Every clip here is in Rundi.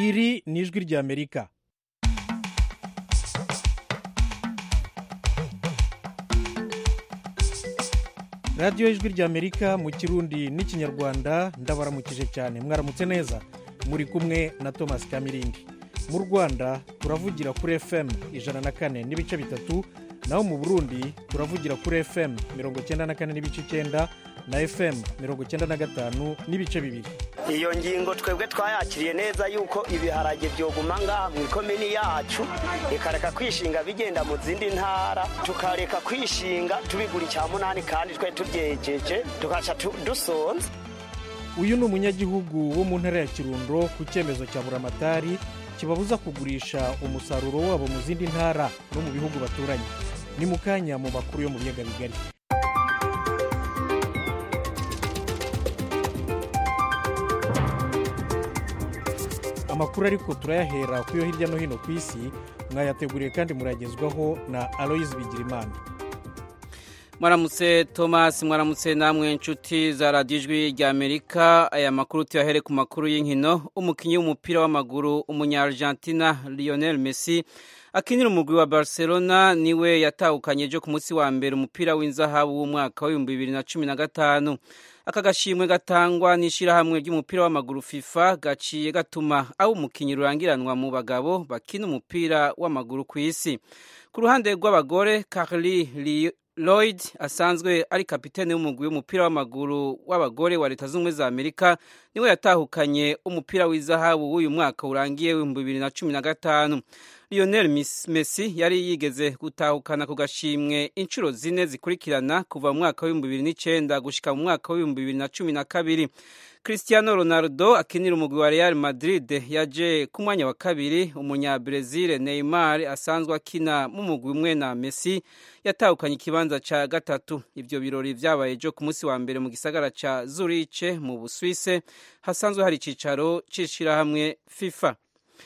iri ni ijwi ry'amerika radiyo ijwi ry'amerika mu kirundi n'ikinyarwanda ndabaramukije cyane mwaramutse neza muri kumwe na thomas kamirindi mu rwanda turavugira kuri fm ijana na kane n'ibice bitatu naho mu burundi turavugira kuri fm mirongo icyenda na kane n'ibice icyenda na fm mirongo icyenda na gatanu n'ibice bibiri iyo ngingo twebwe twayakiriye neza yuko ibiharage byoguma ngaha mu ikomini yacu ikareka kwishinga bigenda mu zindi ntara tukareka kwishinga tubigura icya munani kandi twe tubyejeje tugaca dusonza uyu ni umunyagihugu wo mu ntara ya kirundo ku cyemezo cya buramatari kibabuza kugurisha umusaruro wabo mu zindi ntara no mu bihugu baturanye ni mu kanya mu makuru yo mu biyaga bigari amakuru ariko turayahera ku yo hirya no hino ku isi mwayateguriye kandi muragezwaho na aloyizi bigirimana mwaramutse thomas mwaramutse namwe inshuti za radiyo ijwi rya amerika aya makuru tuyahere ku makuru y'inkino umukinnyi w'umupira w'amaguru umunyargentina lionel messi akinira umugwi wa barcelona niwe yatahukanye ejo ku munsi wa mbere umupira w'inzahabu w'umwaka w'ibihumbi bibiri na cumi na gatanu aka gashimwe gatangwa n'ishyirahamwe ry'umupira w'amaguru fifa gaciye gatuma abo umukinnyi rurangiranwa mu bagabo bakina umupira w'amaguru ku isi ku ruhande rw'abagore carly lloyd asanzwe ari kapitene w'umugwi w'umupira w'amaguru w'abagore wa leta z'ubumwe za amerika niwe yatahukanye umupira w'izahabu w'uyu mwaka urangiye w'ibihumbi bibiri na cumi na gatanu lionel messi yari yigeze gutahukana ku gashimwe inshuro zine zikurikirana kuva mu mwaka w'ibihumbi bibiri n'icyenda gushyika mu mwaka w'ibihumbi bibiri na cumi na kabiri cristiano ronaldo akinira umugwi wa real madrid yaje ku mwanya wa kabiri umunyabrezil neymar asanzwe akina mu mugwi umwe na messi yatahukanye ikibanza cya gatatu ibyo birori byabaye ejo ku munsi wa mbere mu gisagara cya zuriche mu busuwise hasanzwe hari icyicaro cy'ishyirahamwe fifa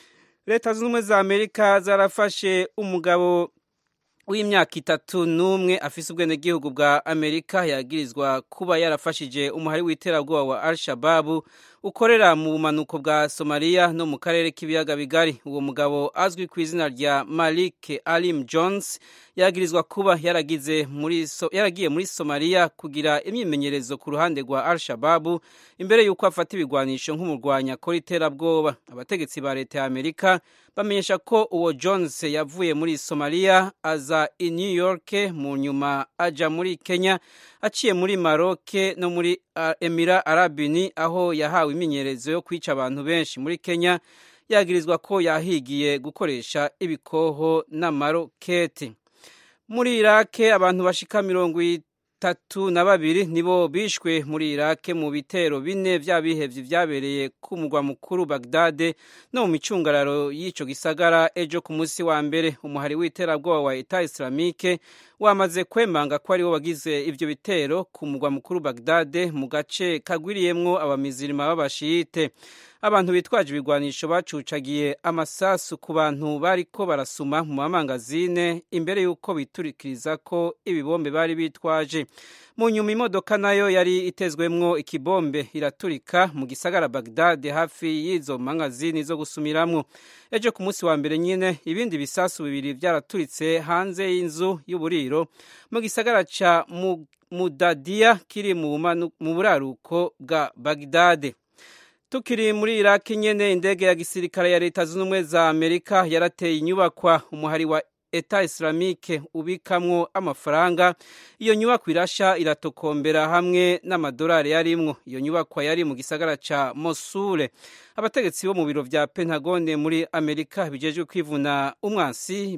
leta zunze ubumwe za amerika zarafashe umugabo w'imyaka itatu n'umwe afise ubwenegihugu bwa amerika yagirizwa kuba yarafashije umuhari w'iterabwoba wa al shababu ukorera mu bumanuko bwa somaliya no mu karere k'ibiyaga bigari uwo mugabo azwi ku izina rya malik alim jones yagirizwa kuba yaragize muri so, yaragiye muri somaliya kugira imyimenyerezo ku ruhande rwa al shababu imbere y'uko afata ibigwanisho nk'umurwanya akora iterabwoba abategetsi ba leta ya amerika bamenyesha ko uwo jones yavuye muri somaliya aza i new york mu nyuma aja muri kenya aciye muri maroke no muri emira arabini aho yahawe imyimenyerezo yo kwica abantu benshi muri kenya yagirizwa ko yahigiye gukoresha ibikoho n'amaroketi muri irake abantu bashika mirongo itatu na babiri nibo bishwe muri irake mu bitero bine by'abihevye vyabereye ku mugwa mukuru bagdade no mu micungararo y'ico gisagara ejo ku munsi wa mbere umuhari w'iterabwoba wa eta islamike wamaze kwemanga ko ariwo wagize ivyo bitero ku mugwa mukuru bagdade mu gace kagwiriyemwo abamizirima b'abashiyite abantu bitwaje ibigwanisho bacucagiye amasasu ku bantu bariko barasuma mu mamangazine imbere y'uko biturikiriza ko ibibombe bari bitwaje mu nyuma imodoka nayo yari itezwemwo ikibombe iraturika mu gisagara bagdad hafi y'izo mangazini zo gusumiramwo ejo ku munsi wa mbere nyine ibindi bisasu bibiri byaraturitse hanze y'inzu y'uburiro mu gisagara ca mudadiya kiri mu buraruko bwa bagdade tukiri muri iraki nyene indege ya gisirikare ya leta zunze ubumwe za amerika yarateye inyubakwa umuhari wa eta islamike ubikamwo amafaranga iyo nyubakwa irasha iratokombera hamwe n'amadolari yarimwo iyo nyubakwa yari mu gisagara ca mosule abategetsi bo mu biro vya pentagone muri amerika bijejwe kwivuna umwansi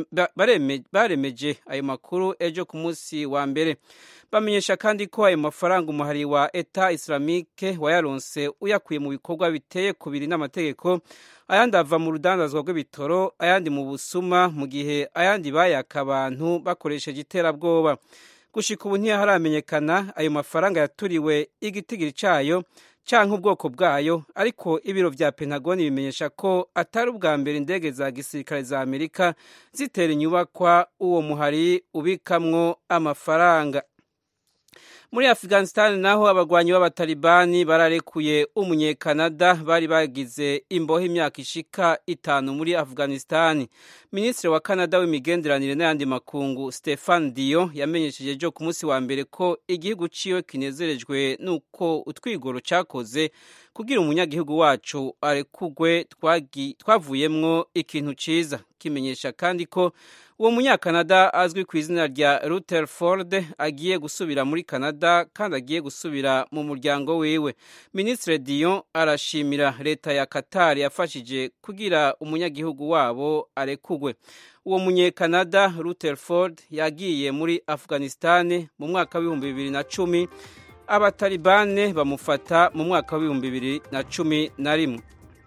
baremeje ayo makuru ejo ku munsi wa mbere bamenyesha kandi ko ayo mafaranga umuhari wa eta islamike wayaronse uyakuye mu bikorwa biteye kubiri n'amategeko ayandi ava mu rudandazwa rw'ibitoro ayandi mu busuma mu gihe ayandi bayaka abantu bakoresheje iterabwoba gushika ubu ntiharamenyekana ayo mafaranga yaturiwe igitigiri cayo canke ubwoko bwayo ariko ibiro vya pentagoni bimenyesha ko atari ubwa mbere indege za gisirikare za amerika zitera inyubakwa uwo muhari ubikamwo amafaranga muri afghanistan naho abagwanyi b'abatalibani bararekuye umunyekanada bari bagize imbohe imyaka ishika itanu muri afghanistan minisitiri wa kanada w'imigenderanire n'ayandi makungu stefan diyo yamenyesheje ejo ku munsi wa mbere ko igihugu ciwe kinezerejwe n'uko utwigoro cakoze kugira umunyagihugu wacu arekugwe twavuyemwo ikintu ciza kimenyesha kandi ko uwo munyakanada azwi ku izina rya rutherford agiye gusubira muri canada kandi agiye gusubira mu muryango wiwe minisitiri dion arashimira leta ya qatar yafashije kugira umunyagihugu wabo arekugwe uwo munyekanada rutherford yagiye muri afghanistan mu mwaka w'ibihumbi bibiri na cumi abatalibane bamufata mu mwaka w'ibihumbi bibiri na cumi na rimwe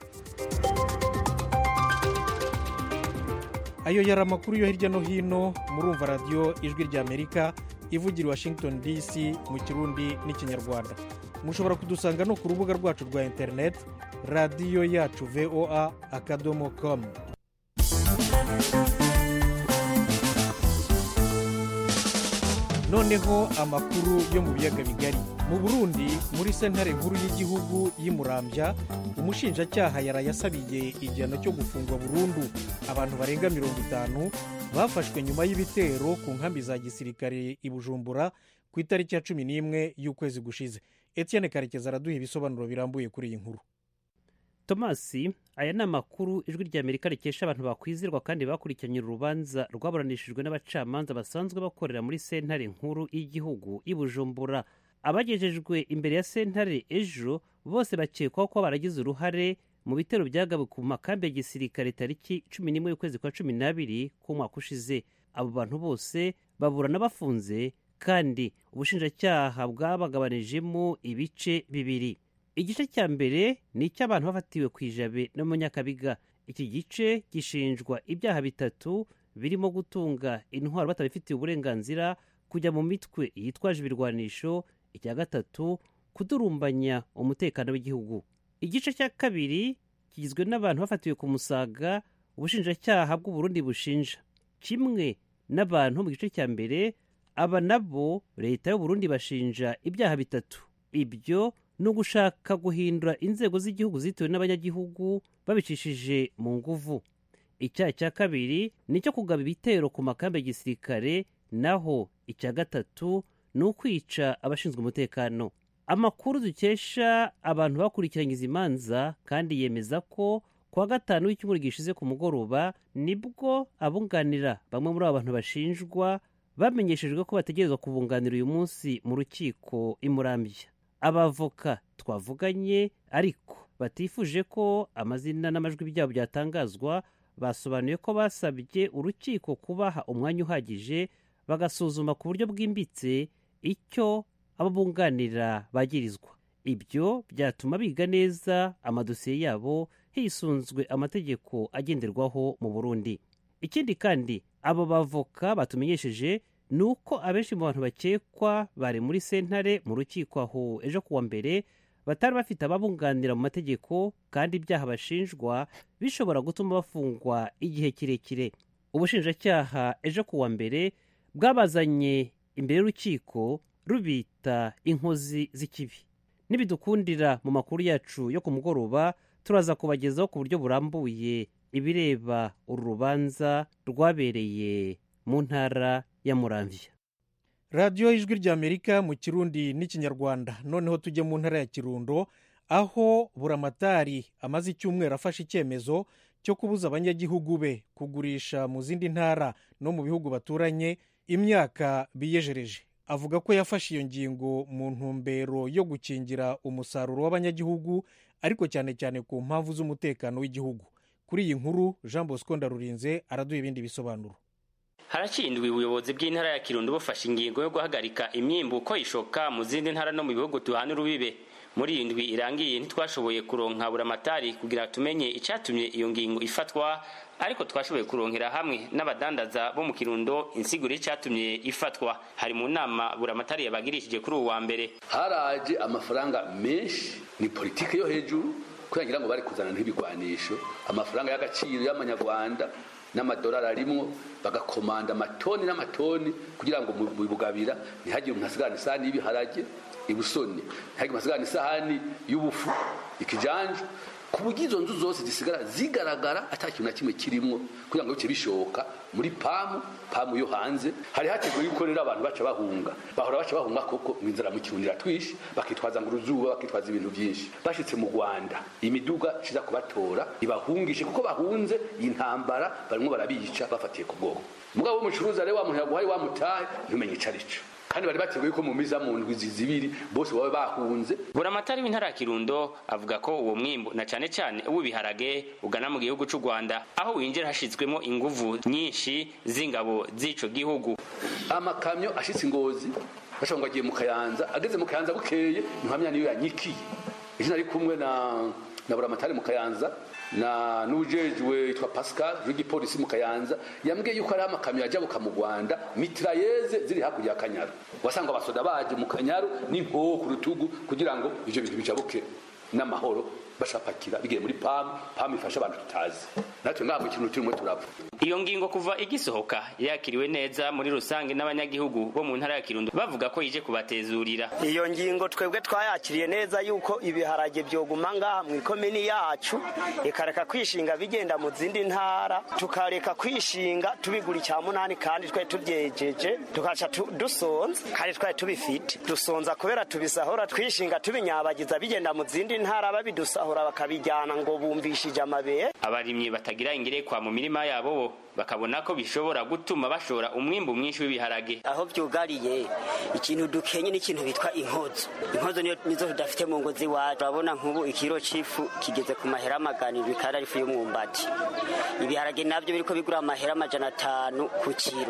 ayo yari amakuru yo hirya no hino murumva radiyo ijwi ry'amerika ivugira washington dc mu kirundi n'ikinyarwanda mushobora kudusanga no ku rubuga rwacu rwa interineti radiyo yacu voa akadomo komu noneho amakuru yo mu biyaga bigari mu burundi muri sentare nkuru y'igihugu y'imurambya umushinjacyaha yarayasabiye igihano cyo gufungwa burundu abantu barenga mirongo itanu bafashwe nyuma y'ibitero ku nkambi za gisirikare i bujumbura ku itariki ya cumi n'imwe y'ukwezi gushize etienne karekezi araduha ibisobanuro birambuye kuri iyi nkuru tomasi aya ni amakuru ijwi rya amerika rikesha abantu bakwizirwa kandi bakurikiranye urubanza rwaburanishijwe n'abacamanza basanzwe bakorera muri sentare nkuru y'igihugu i bujumbura abagejejwe imbere ya sentare ejo bose bakekwaho ko baragize uruhare mu bitero byagawe ku makambi ya gisirikare tariki cumi n'imwe y'ukwezi kwa cumi n'abiri k'umwaka ushize abo bantu bose baburana bafunze kandi ubushinjacyaha bwabagabanijemo ibice bibiri igice cya mbere ni icy'abantu bafatiwe ku ijabe no mu nyakabiga iki gice gishinjwa ibyaha bitatu birimo gutunga intwaro batabifitiye uburenganzira kujya mu mitwe yitwaje ibirwanisho icya gatatu kudurumbanya umutekano w'igihugu igice cya kabiri kigizwe n'abantu bafatiwe ku musaga ubushinjacyaha bw'uburundi bushinja kimwe n'abantu mu gice cya mbere aba nabo leta y'uburundi bashinja ibyaha bitatu ibyo ni ugushaka guhindura inzego z'igihugu zitewe n'abanyagihugu babicishije mu nguvu icyaha cya kabiri ni icyo kugaba ibitero ku makambi ya gisirikare naho icya gatatu ni ukwica abashinzwe umutekano amakuru dukesha abantu bakurikiranye izi manza kandi yemeza ko kuwa gatanu w'icyumweru gishize ku mugoroba nibwo abunganira bamwe muri abo bantu bashinjwa bamenyeshejwe ko bategerezwa kubunganira uyu munsi mu rukiko imurambya abavoka twavuganye ariko batifuje ko amazina n'amajwi byabo byatangazwa basobanuye ko basabye urukiko kubaha umwanya uhagije bagasuzuma ku buryo bwimbitse icyo abo bunganira bagirizwa ibyo byatuma biga neza amadosiye yabo hisunzwe amategeko agenderwaho mu burundi ikindi kandi abo bavoka batumenyesheje ni uko abenshi mu bantu bakekwa bari muri sentare mu rukiko aho ejo kuwa mbere batari bafite ababunganira mu mategeko kandi ibyaha bashinjwa bishobora gutuma bafungwa igihe kirekire ubushinjacyaha ejo kuwa mbere bwabazanye imbere y'urukiko rubita inkozi z'ikibi nibidukundira mu makuru yacu yo ku mugoroba turaza kubagezaho ku buryo burambuye ibireba uru rubanza rwabereye mu ntara ya muramvya radiyo ijwi ry'amerika mu kirundi n'ikinyarwanda noneho tujye mu ntara ya kirundo aho buramatari amaze icyumweru afashe icyemezo cyo kubuza abanyagihugu be kugurisha mu zindi ntara no mu bihugu baturanye imyaka biyejereje avuga ko yafashe iyo ngingo mu ntumbero yo gukingira umusaruro w'abanyagihugu ariko cyane cyane ku mpamvu z'umutekano w'igihugu kuri iyi nkuru jean bosco ndarurinze araduha ibindi bisobanuro harakindwa ubuyobozi bw'intara ya kirundo bufashe ingingo yo guhagarika imyimbuko ishoka mu zindi ntara no mu bihugu duhana urubibe muri iyi ndwi irangiye ntitwashoboye kuronka buramatari kugira tumenye icyatumye iyo ngingo ifatwa ariko twashoboye kuronkera hamwe n'abadandaza bo mu kirundo insiguro y'icyatumye ifatwa hari mu nama buramatari yabagirishije kuri ubu wa mbere haraje amafaranga menshi ni politiki yo hejuru kugira ngo bari kuzana nk'ibigwanisho amafaranga y'agaciro y'amanyarwanda n'amadolari arimwo bagakomanda amatoni n'amatoni kugira ngo mu bugabira ntihagire umuntu asigarana isahani y'ibiharage ibusoni ntihagire umuntu asigarana isahani y'ubufu ikijanja ku buryo izo nzu zose zisigara zigaragara ata kintu na kimwe kirimo kugira ngo bice bishoka muri pamu pamu yo hanze hari hateguwe yuko rero abantu baca bahunga bahora baca bahunga koko mu inzara mu kirundi iratwishe bakitwaza ngo uruzuba bakitwaza ibintu byinshi bashitse mu rwanda imiduga iza kubatora ibahungishe kuko bahunze iyi ntambara barimo barabica bafatiye ku bwoko mugabo w'umucuruzi rero wa muntu yaguhaye wamutaye ntumenye ico arico kandi bari bateguye ko mu miza mu ndwi zibiri bose baba bahunze buramatari w'intara ya kirundo avuga ko uwo mwimbu na cane cane uw'ibiharage ugana mu gihugu c'u rwanda aho winjira hashizwemo inguvu nyinshi z'ingabo z'ico gihugu amakamyo ashitse ingozi bashobora ngo agiye mu kayanza ageze mu kayanza bukeye ntuhamya niyo yanyikiye ejo nari kumwe na na buramatari mu kayanza na n'ujejwe yitwa Pascal w'igipolisi mu Kayanza yambwiye yuko ari amakamyo yajabuka mu Rwanda mitrailleze ziri hakurya ya Kanyaru wasanga abasoda baje mu Kanyaru n'inkoho ku rutugu kugira ngo ivyo bintu bijabuke n'amahoro bashapakira bigiye muri PAM PAM ifasha abantu tutazi natwe ngabo ikintu turimo turapfa iyo ngingo kuva igisohoka yakiriwe neza muri rusange n'abanyagihugu bo mu ntara ya Kirundo bavuga ko ije kubatezurira iyo ngingo twebwe twayakiriye neza yuko ibiharage byoguma ngaha mu ikomini yacu ikareka kwishinga bigenda mu zindi ntara tukareka kwishinga tubigura icya munani kandi twari tubyejeje tukaca dusonza kandi twari tubifite dusonza kubera tubisahura twishinga tubinyabagiza bigenda mu zindi ntara babidusahura bakabijyana ngo bumvishije amabere abarimyi batagira ingerekwa mu mirima yabo bo bakabona ko bishobora gutuma bashora umwimbu mwinshi w'ibiharage aho byugariye ikintu dukenye n'ikintu bitwa inkozo inkozo nizo tudafite mu ngo z'iwacu urabona nk'ubu ikiro c'ifu kigeze ku mahera amagana ibiri kandi ari ifu y'umwumbati ibiharage nabyo biriko bigura amahera amajana atanu ku kiro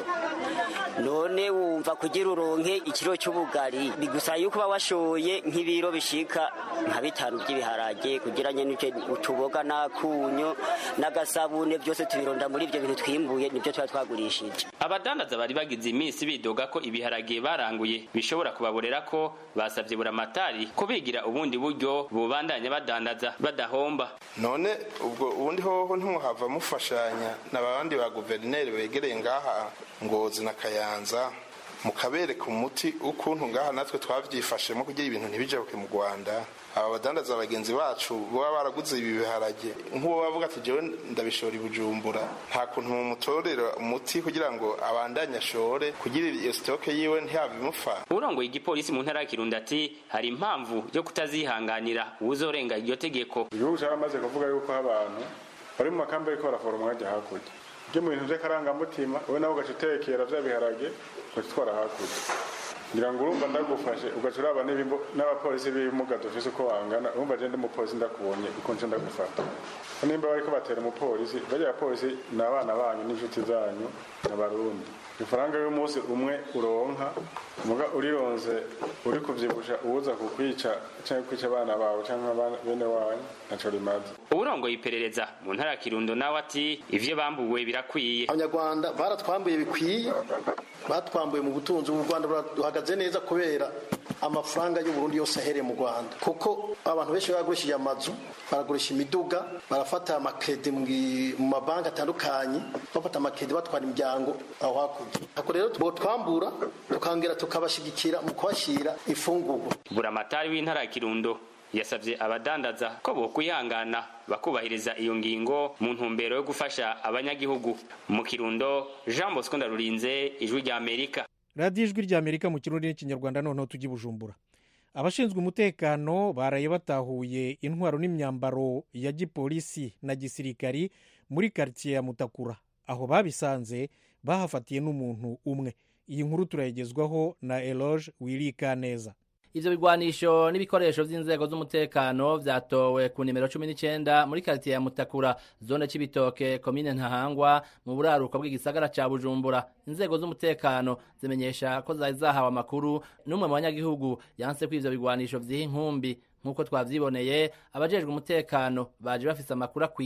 none wumva kugira uronke ikiro cy'ubugari bigusaba yuko uba washoye nk'ibiro bishika nka bitanu by'ibiharage kugira nyene utuboga n'akunyo n'agasabune byose tubironda muri ibyo bintu twimbuye nibyo tuba twagurishije abadandaza bari bagize iminsi bidoga ko ibiharage baranguye bishobora kubaborera ko basabye buramatari ko bigira ubundi buryo bubandanya badandaza badahomba none ubwo ubundi hoho ntimuhava mufashanya n'abandi ba guverineri begereye ngaha ngozi na kayanza mukabereka umuti ukuntu ngaha natwe twavyifashemo kugira ibintu ntibijabuke mu rwanda aba badandaza bagenzi bacu baba baraguze ibi biharage nk'uwo bavuga ati jewe ndabishora i bujumbura nta kuntu mumutorera umuti kugira ngo abandanye ashore kugira iyo sitoke yiwe ntihave imupfa urongoye igipolisi mu ntara ya kirundo ati hari impamvu yo kutazihanganira uwuzorenga iryo tegeko igihugu caramaze kuvuga yuko abantu bari mu makambi ariko baraforoma bajya hakurya ibyo mu bintu by'akarangamutima wowe nawe ugaca utekera vya biharage ugaca utwara hakurya ngira ngo urumva ndagufashe ugaca uraba n'abapolisi b'ibimuga dufise uko bangana urumva je ndi umupolisi ndakubonye uko nce ndagufata nimba bariko batera umupolisi barya abapolisi ni abana banyu n'inshuti zanyu n'abarundi ifaranga y'umunsi umwe uronka muga urironze uri kuvyibusha uwuza kukwica canke kwica abana bawe canke bene wanyu ntaco rimaze uwurongoye iperereza mu ntara ya kirundo nawe ati ivyo bambuwe birakwiye abanyarwanda baratwambuye bikwiye batwambuye mu butunzi ubu rwanda buhagaze neza kubera amafaranga y'uburundi yose ahereye mu rwanda kuko abantu benshi bagurishije amazu baragurisha imiduga barafata amakredi mu mabanki atandukanye bafata amakredi batwara imiryango aho hakurya ako rero twambura tukongera tukabashigikira mu kubashyira ifungurwa buramatari w'intara ya kirundo yasabye abadandaza ko bokwihangana bakubahiriza iyo ngingo mu ntumbero yo gufasha abanyagihugu mu kirundo jean bosco ndarurinze ijwi rya amerika radiyo ijwi rya amerika mu kirundi n'ikinyarwanda noneho tujya bujumbura abashinzwe umutekano baraye batahuye intwaro n'imyambaro ya gipolisi na gisirikari muri karitsiye ya mutakura aho babisanze bahafatiye n'umuntu umwe iyi nkuru turayigezwaho na eloge wirika neza ivyo bigwanisho n'ibikoresho vy'inzego z'umutekano vyatowe ku nimero cumi n'icenda muri karitiye ya mutakura zone c'ibitoke komine ntahangwa mu buraruko bw'igisagara ca bujumbura inzego z'umutekano zimenyesha ko zari zahawe amakuru n'umwe mu banyagihugu yanse ko ivyo bigwanisho vyiha inkumbi nk'uko twavyiboneye abajejwe umutekano baje bafise amakuru akwiye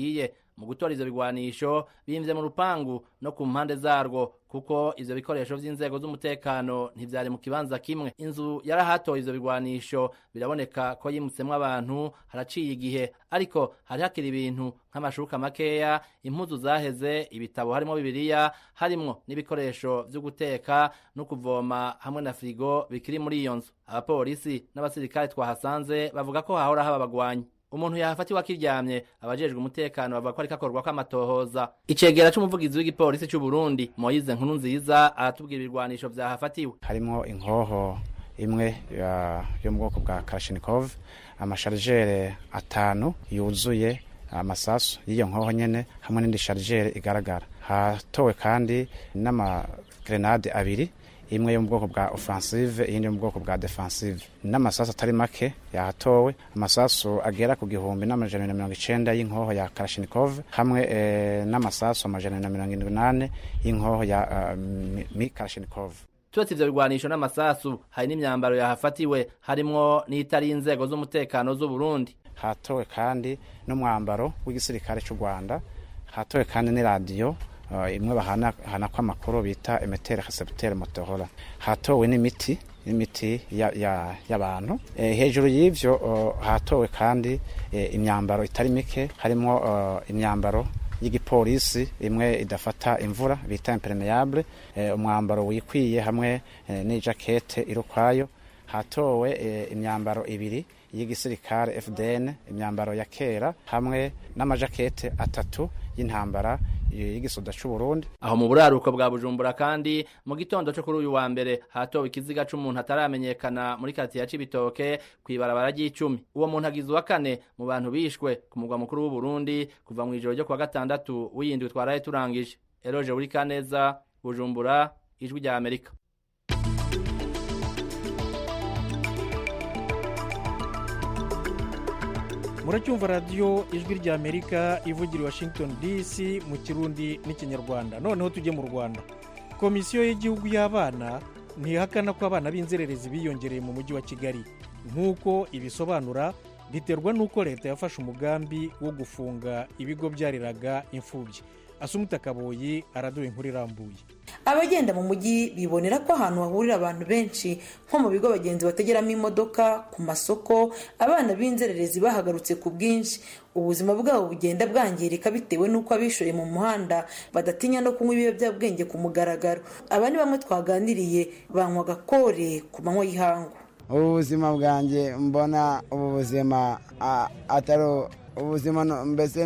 mu gutora ivyo bigwanisho bimvye mu rupangu no ku mpande zarwo kuko ivyo bikoresho vy'inzego z'umutekano ntivyari mu kibanza kimwe inzu yarahatoye ivyo bigwanisho biraboneka ko yimutsemwo abantu haraciye igihe ariko hari hakiri ibintu nk'amashuka makeya impuzu zaheze ibitabo harimo bibiliya harimwo n'ibikoresho vyo guteka no kuvoma hamwe na firigo bikiri muri iyo nzu abapolisi n'abasirikare twahasanze bavuga ko hahora haba abagwanyi umuntu yahafatiwe akiryamye abajejwe umutekano bavuga ko ariko akorwa kw'amatohoza icegera c'umuvugizi w'igipolisi c'u Burundi Moise Nkuru nziza aratubwira ibirwanisho vyahafatiwe harimo inkoho imwe yo mu bwoko bwa Kalashnikov amasharijere atanu yuzuye amasasu y'iyo nkoho nyene hamwe n'indi sharijere igaragara hatowe kandi n'amagrenade abiri imwe yo mu bwoko bwa offensive iyindi yo mu bwoko bwa defensive n'amasasu atari make yahatowe amasasu agera ku gihumbi n'amajana na mirongo icenda y'inkoho ya Kalashnikov hamwe eh, n'amasasu amajana na mirongo indwi n'ane y'inkoho ya uh, mi Kalashnikov turetse ivyo bigwanisho n'amasasu hari n'imyambaro yahafatiwe harimwo n'itari inzego z'umutekano z'u Burundi hatowe kandi n'umwambaro w'igisirikare c'u Rwanda hatowe kandi n'iradiyo uh, imwe bahana ko amakuru bita emetere recepteur motohora hatowe n'imiti n'imiti y'abantu ya, ya e, hejuru y'ivyo uh, hatowe kandi e, imyambaro itari mike harimo uh, imyambaro y'igipolisi imwe idafata imvura bita impermeable e, umwambaro wikwiye hamwe e, n'ijakete irukwayo hatowe e, imyambaro ibiri y'igisirikare FDN imyambaro ya kera hamwe n'amajakete atatu y'intambara y'igisoda c'u Burundi aho mu buraruko bwa Bujumbura kandi mu gitondo cyo kuri uyu wa mbere hatowe ikiziga c'umuntu ataramenyekana muri kati ya Cibitoke kwibarabara ry'icumi uwo muntu agizwe wa kane mu bantu bishwe ku mugwa mukuru w'u Burundi kuva mu ijoro ryo kwa gatandatu w'iyindwi twaraye turangije Eroje uri kaneza Bujumbura ijwi rya Amerika muracyumva radiyo ijwi rya amerika ivugira washington dc mu kirundi n'ikinyarwanda noneho tujye mu rwanda komisiyo y'igihugu y'abana ntihakana ko abana b'inzererezi biyongereye mu mujyi wa kigali nk'uko ibisobanura biterwa n'uko leta yafashe umugambi wo gufunga ibigo byariraga imfubyi asumuta kaboyi araduha inkuru irambuye abagenda mu mujyi bibonera ko ahantu hahurira abantu benshi nko mu bigo abagenzi bategeramo imodoka ku masoko abana b'inzererezi bahagarutse ku bwinshi ubuzima bwabo bugenda bwangirika bitewe n'uko abishoye mu muhanda badatinya no kunywa ibiyobyabwenge ku mugaragaro aba ni bamwe twaganiriye banywa agakore ku manywa y'ihangu ubu buzima bwanjye mbona ubu buzima atari ubuzima mbese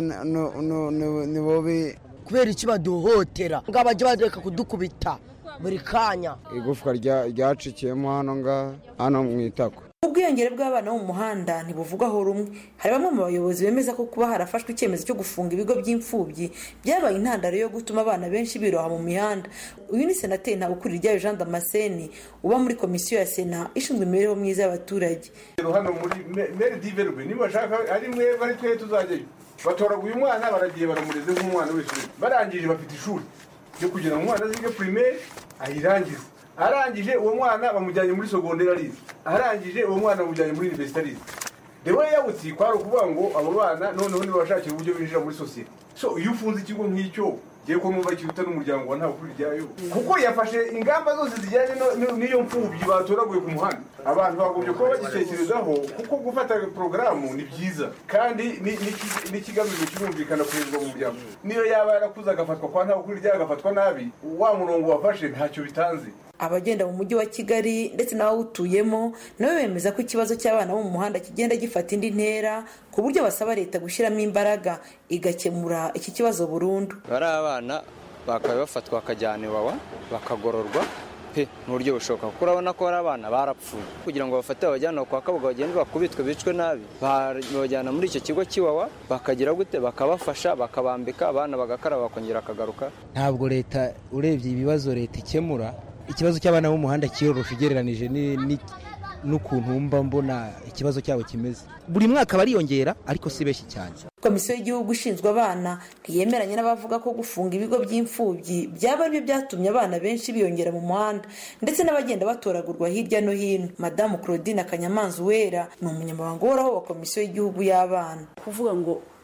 ni bubi kubera iki baduhotera ngo bajya bareka kudukubita buri kanya igufwa ryacikiyemo hano ngaha hano mu itako ubwiyongere bw'abana bo mu muhanda ntibuvugwaho rumwe hari bamwe mu bayobozi bemeza ko kuba harafashwe icyemezo cyo gufunga ibigo by'imfubyi byabaye intandaro yo gutuma abana benshi biroha mu mihanda uyu ni senateri ntabukuri ryayo jean damascene uba muri komisiyo ya sena ishinzwe imibereho myiza y'abaturage hano muri meri diverwe niba bashaka ari mwebwe ari twe tuzajyayo batoraguye umwana baragiye baramureze nk'umwana w'ishuri barangije bafite ishuri ryo kugira ngo umwana azige primaire ayirangize arangije uwo mwana bamujyanye muri sogonderi arize arangije uwo mwana bamujyanye muri universite arize rero yawutsi kwari ukuvuga ngo abo bana noneho ntibashakira uburyo binjira muri sosiyete so iyo ufunze ikigo nk'icyo ngiye ko numva kiruta n'umuryango wa nta kuri ryayo kuko yafashe ingamba zose zijyanye n'iyo mfubyi batoraguye ku muhanda abantu bagombye kuba bagitekerezaho kuko gufata porogaramu ni byiza kandi n'ikigamijwe kirumvikana kuhezwa mu muryango niyo yaba yarakuze agafatwa kwa nta kuri ryayo agafatwa nabi wa murongo wafashe ntacyo bitanze abagenda mu mujyi wa kigali ndetse n'abawutuyemo nabo bemeza ko ikibazo cy'abana bo mu muhanda kigenda gifata indi ntera ku buryo basaba leta gushyiramo imbaraga igakemura iki kibazo burundu bari abana bakaba bafatwa bakajyana iwawa bakagororwa pe mu buryo bushoboka kuko urabona ko hari abana barapfuye kugira ngo bafate babajyane kwa kabuga bagende bakubitwe bicwe nabi babajyana muri icyo kigo cy'iwawa bakagira gute bakabafasha bakabambika abana bagakaraba bakongera akagaruka ntabwo leta urebye ibibazo leta ikemura ikibazo cy'abana b'umuhanda kiyorosha ugereranije n'ukuntu mba mbona ikibazo cyabo kimeze buri mwaka bariyongera ariko si benshi cyane komisiyo y'igihugu ishinzwe abana ntiyemeranya n'abavuga ko gufunga ibigo by'imfubyi byaba aribyo byatumye abana benshi biyongera mu muhanda ndetse n'abagenda batoragurwa hirya no hino madamu claudine akanyamanza uwera ni umunyamabanga uhoraho wa komisiyo y'igihugu y'abana kuvuga ngo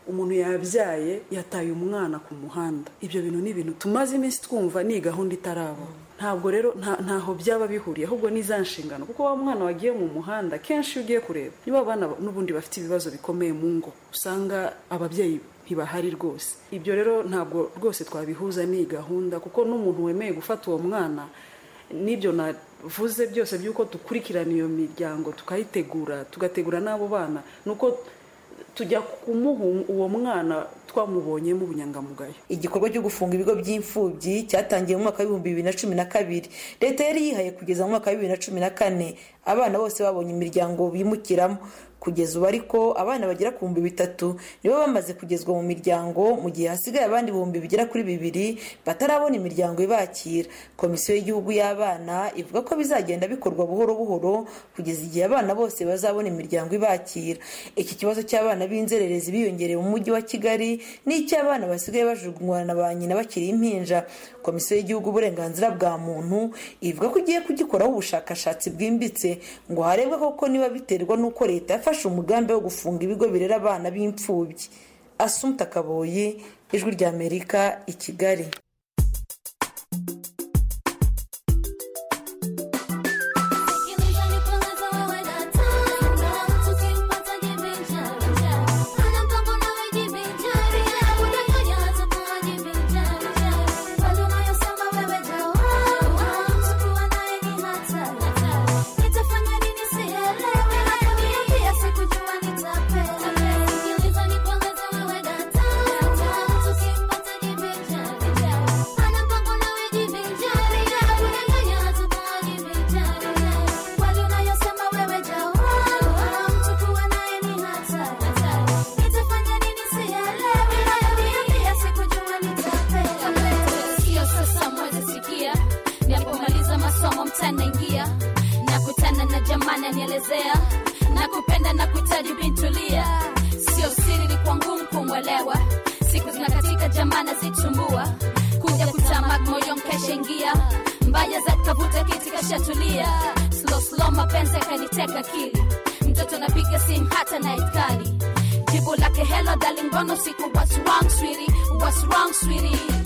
umuntu yabyaye yataye umwana ku muhanda ibyo bintu ni ibintu tumaze iminsi twumva ni gahunda itaraba ntabwo rero ntaho byaba bihuriye ahubwo ni za nshingano kuko wa mwana wagiye mu muhanda kenshi iyo ugiye kureba niba abana n'ubundi bafite ibibazo bikomeye mu ngo usanga ababyeyi ntibahari rwose ibyo rero ntabwo rwose twabihuza n'iyi gahunda kuko n'umuntu wemeye gufata uwo mwana n'ibyo navuze byose by'uko dukurikirana iyo miryango tukayitegura tugategura n'abo bana ni uko tujya kumuha uwo mwana twamubonyemo ubunyangamugayo igikorwa cyo gufunga ibigo by'imfubyi cyatangiye mu mwaka w'ibihumbi bibiri na cumi na kabiri leta yari yihaye kugeza mu mwaka wa bibiri na cumi na kane abana bose babonye imiryango bimukiramo kugeza ubu ariko abana bagera ku bihumbi bitatu nibo bamaze kugezwa mu miryango mu gihe hasigaye abandi ibihumbi bigera kuri bibiri batarabona imiryango ibakira komisiyo y'igihugu y'abana ivuga ko bizagenda bikorwa buhoro buhoro kugeza igihe abana bose bazabona imiryango ibakira iki kibazo cy'abana b'inzererezi biyongereye mu mujyi wa kigali n'icy'abana basigaye bajugunywa na ba nyina bakiri impinja komisiyo y'igihugu uburenganzira bwa muntu ivuga ko igiye kugikoraho ubushakashatsi bwimbitse ngo harebwe koko niba biterwa n'uko leta yafashe umugambi wo gufunga ibigo birera abana b'imfubyi asumta kaboyi ijwi ry'amerika i kigali ananielezea na kupenda na kuhitaji bintulia sio siri ni kwa ngumu kumwelewa siku zinakatika jamana zitumbua kuja kutamak moyo mkashaingia mbaya za kavuta kiti kashatulia slow slow mapenzi akaniteka akili mtoto napiga simu hata na itkali jibu lake hello darling mbona usiku what's wrong sweetie what's wrong sweetie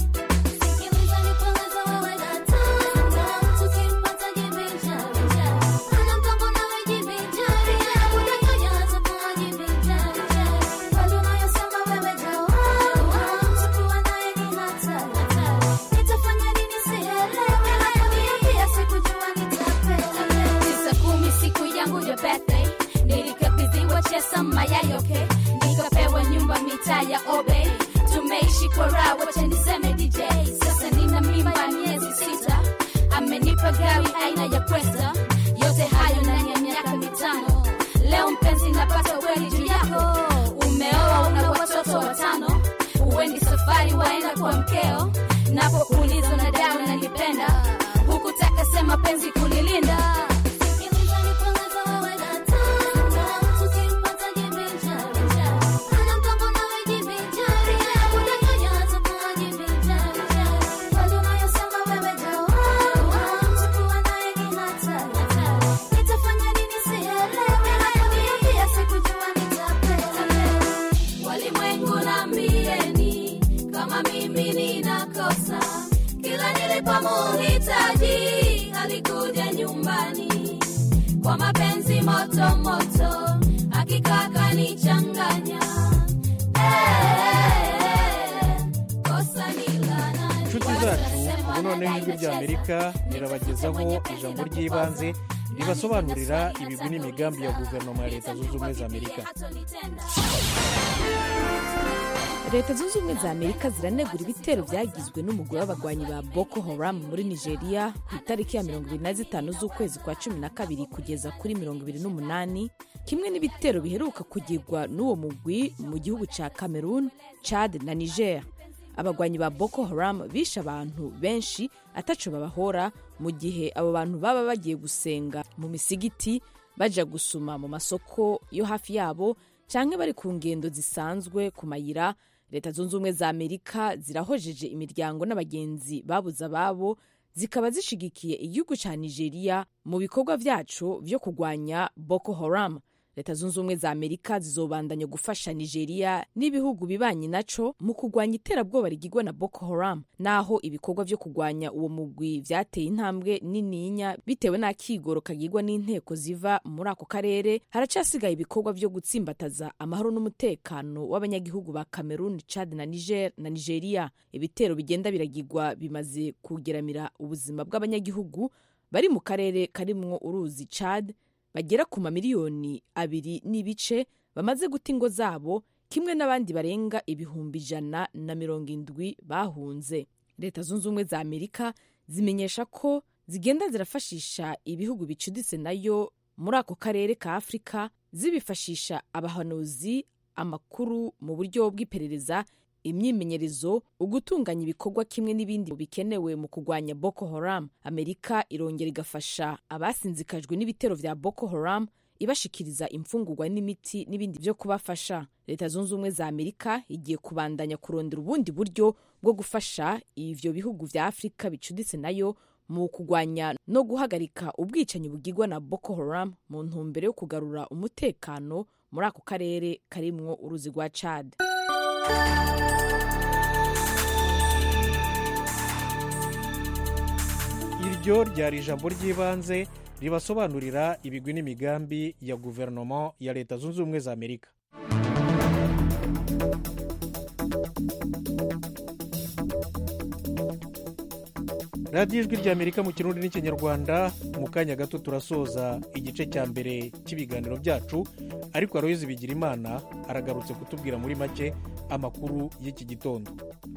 chesa mayayoke nikapewa nyumba mitaa ya obe tumeishi kwa raha wacha niseme dj sasa nina mimba miezi sita amenipa gari aina ya kwesta yote hayo ndani ya miaka mitano leo mpenzi napata kweli juu yako umeoa una watoto watano uwendi safari waenda kwa mkeo napokuuliza na dawa nanipenda hukutaka sema penzi kulilinda nilipomuhitaji alikuja nyumbani kwa mapenzi moto moto hakika akanichanganya inshuti zacu ubu noneho ijwi ry'amerika rirabagezaho ijambo ry'ibanze ribasobanurira ibigwi n'imigambi ya guverinoma ya leta zunze ubumwe za amerika leta zunze ubumwe za amerika ziranegura ibitero byagizwe n'umugore w'abagwanyi ba boko haram muri nigeria ku itariki ya mirongo ibiri na zitanu z'ukwezi kwa cumi na kabiri kugeza kuri mirongo ibiri n'umunani kimwe n'ibitero biheruka kugirwa n'uwo mugwi mu gihugu cya cameroon chad na niger abagwanyi ba boko haram bishe abantu benshi ataco babahora mu gihe abo bantu baba bagiye gusenga mu misigiti baja gusuma mu masoko yo hafi yabo canke bari ku ngendo zisanzwe ku mayira leta zunze ubumwe za amerika zirahojeje imiryango n'abagenzi babuze ababo zikaba zishigikiye igihugu ca nigeria mu bikorwa vyaco vyo kurwanya boko haram leta zunze ubumwe za amerika zizobandanya gufasha nigeria n'ibihugu bibanyi naco mu kurwanya iterabwoba rigirwa na boko haram naho ibikorwa vyo kurwanya uwo mugwi vyateye intambwe nininya bitewe n'akigoro kagirwa n'inteko ziva muri ako karere haracasigaye ibikorwa vyo gutsimbataza amahoro n'umutekano w'abanyagihugu ba cameroon chad na niger na nigeria ibitero bigenda biragirwa bimaze kugeramira ubuzima bw'abanyagihugu bari mu karere karimwo uruzi chad bagera ku mamiliyoni abiri n'ibice bamaze guta ingo zabo kimwe n'abandi barenga ibihumbi ijana na mirongo indwi bahunze leta zunze ubumwe za amerika zimenyesha ko zigenda zirafashisha ibihugu bicuditse nayo muri ako karere ka afurika zibifashisha abahanuzi amakuru mu buryo bw'iperereza imyimenyerezo ugutunganya ibikorwa kimwe n'ibindi bikenewe mu kurwanya boko haram amerika irongera igafasha abasinzikajwe n'ibitero vya boko haram ibashikiriza imfungurwa n'imiti n'ibindi byo kubafasha leta zunze ubumwe za amerika igiye kubandanya kurondera ubundi buryo bwo gufasha ivyo bihugu vya afurika bicuditse nayo mu kurwanya no guhagarika ubwicanyi bugirwa na boko haram mu ntumbero yo kugarura umutekano muri ako karere karimwo uruzi rwa chad iryo ryari ijambo ry'ibanze ribasobanurira ibigwi n'imigambi ya guverinoma ya leta zunze ubumwe za amerika radiyo ijwi rya amerika mu kirundi n'ikinyarwanda mu kanya gato turasoza igice cya mbere cy'ibiganiro byacu ariko aroyizi bigira imana aragarutse kutubwira muri make amakuru y'iki gitondo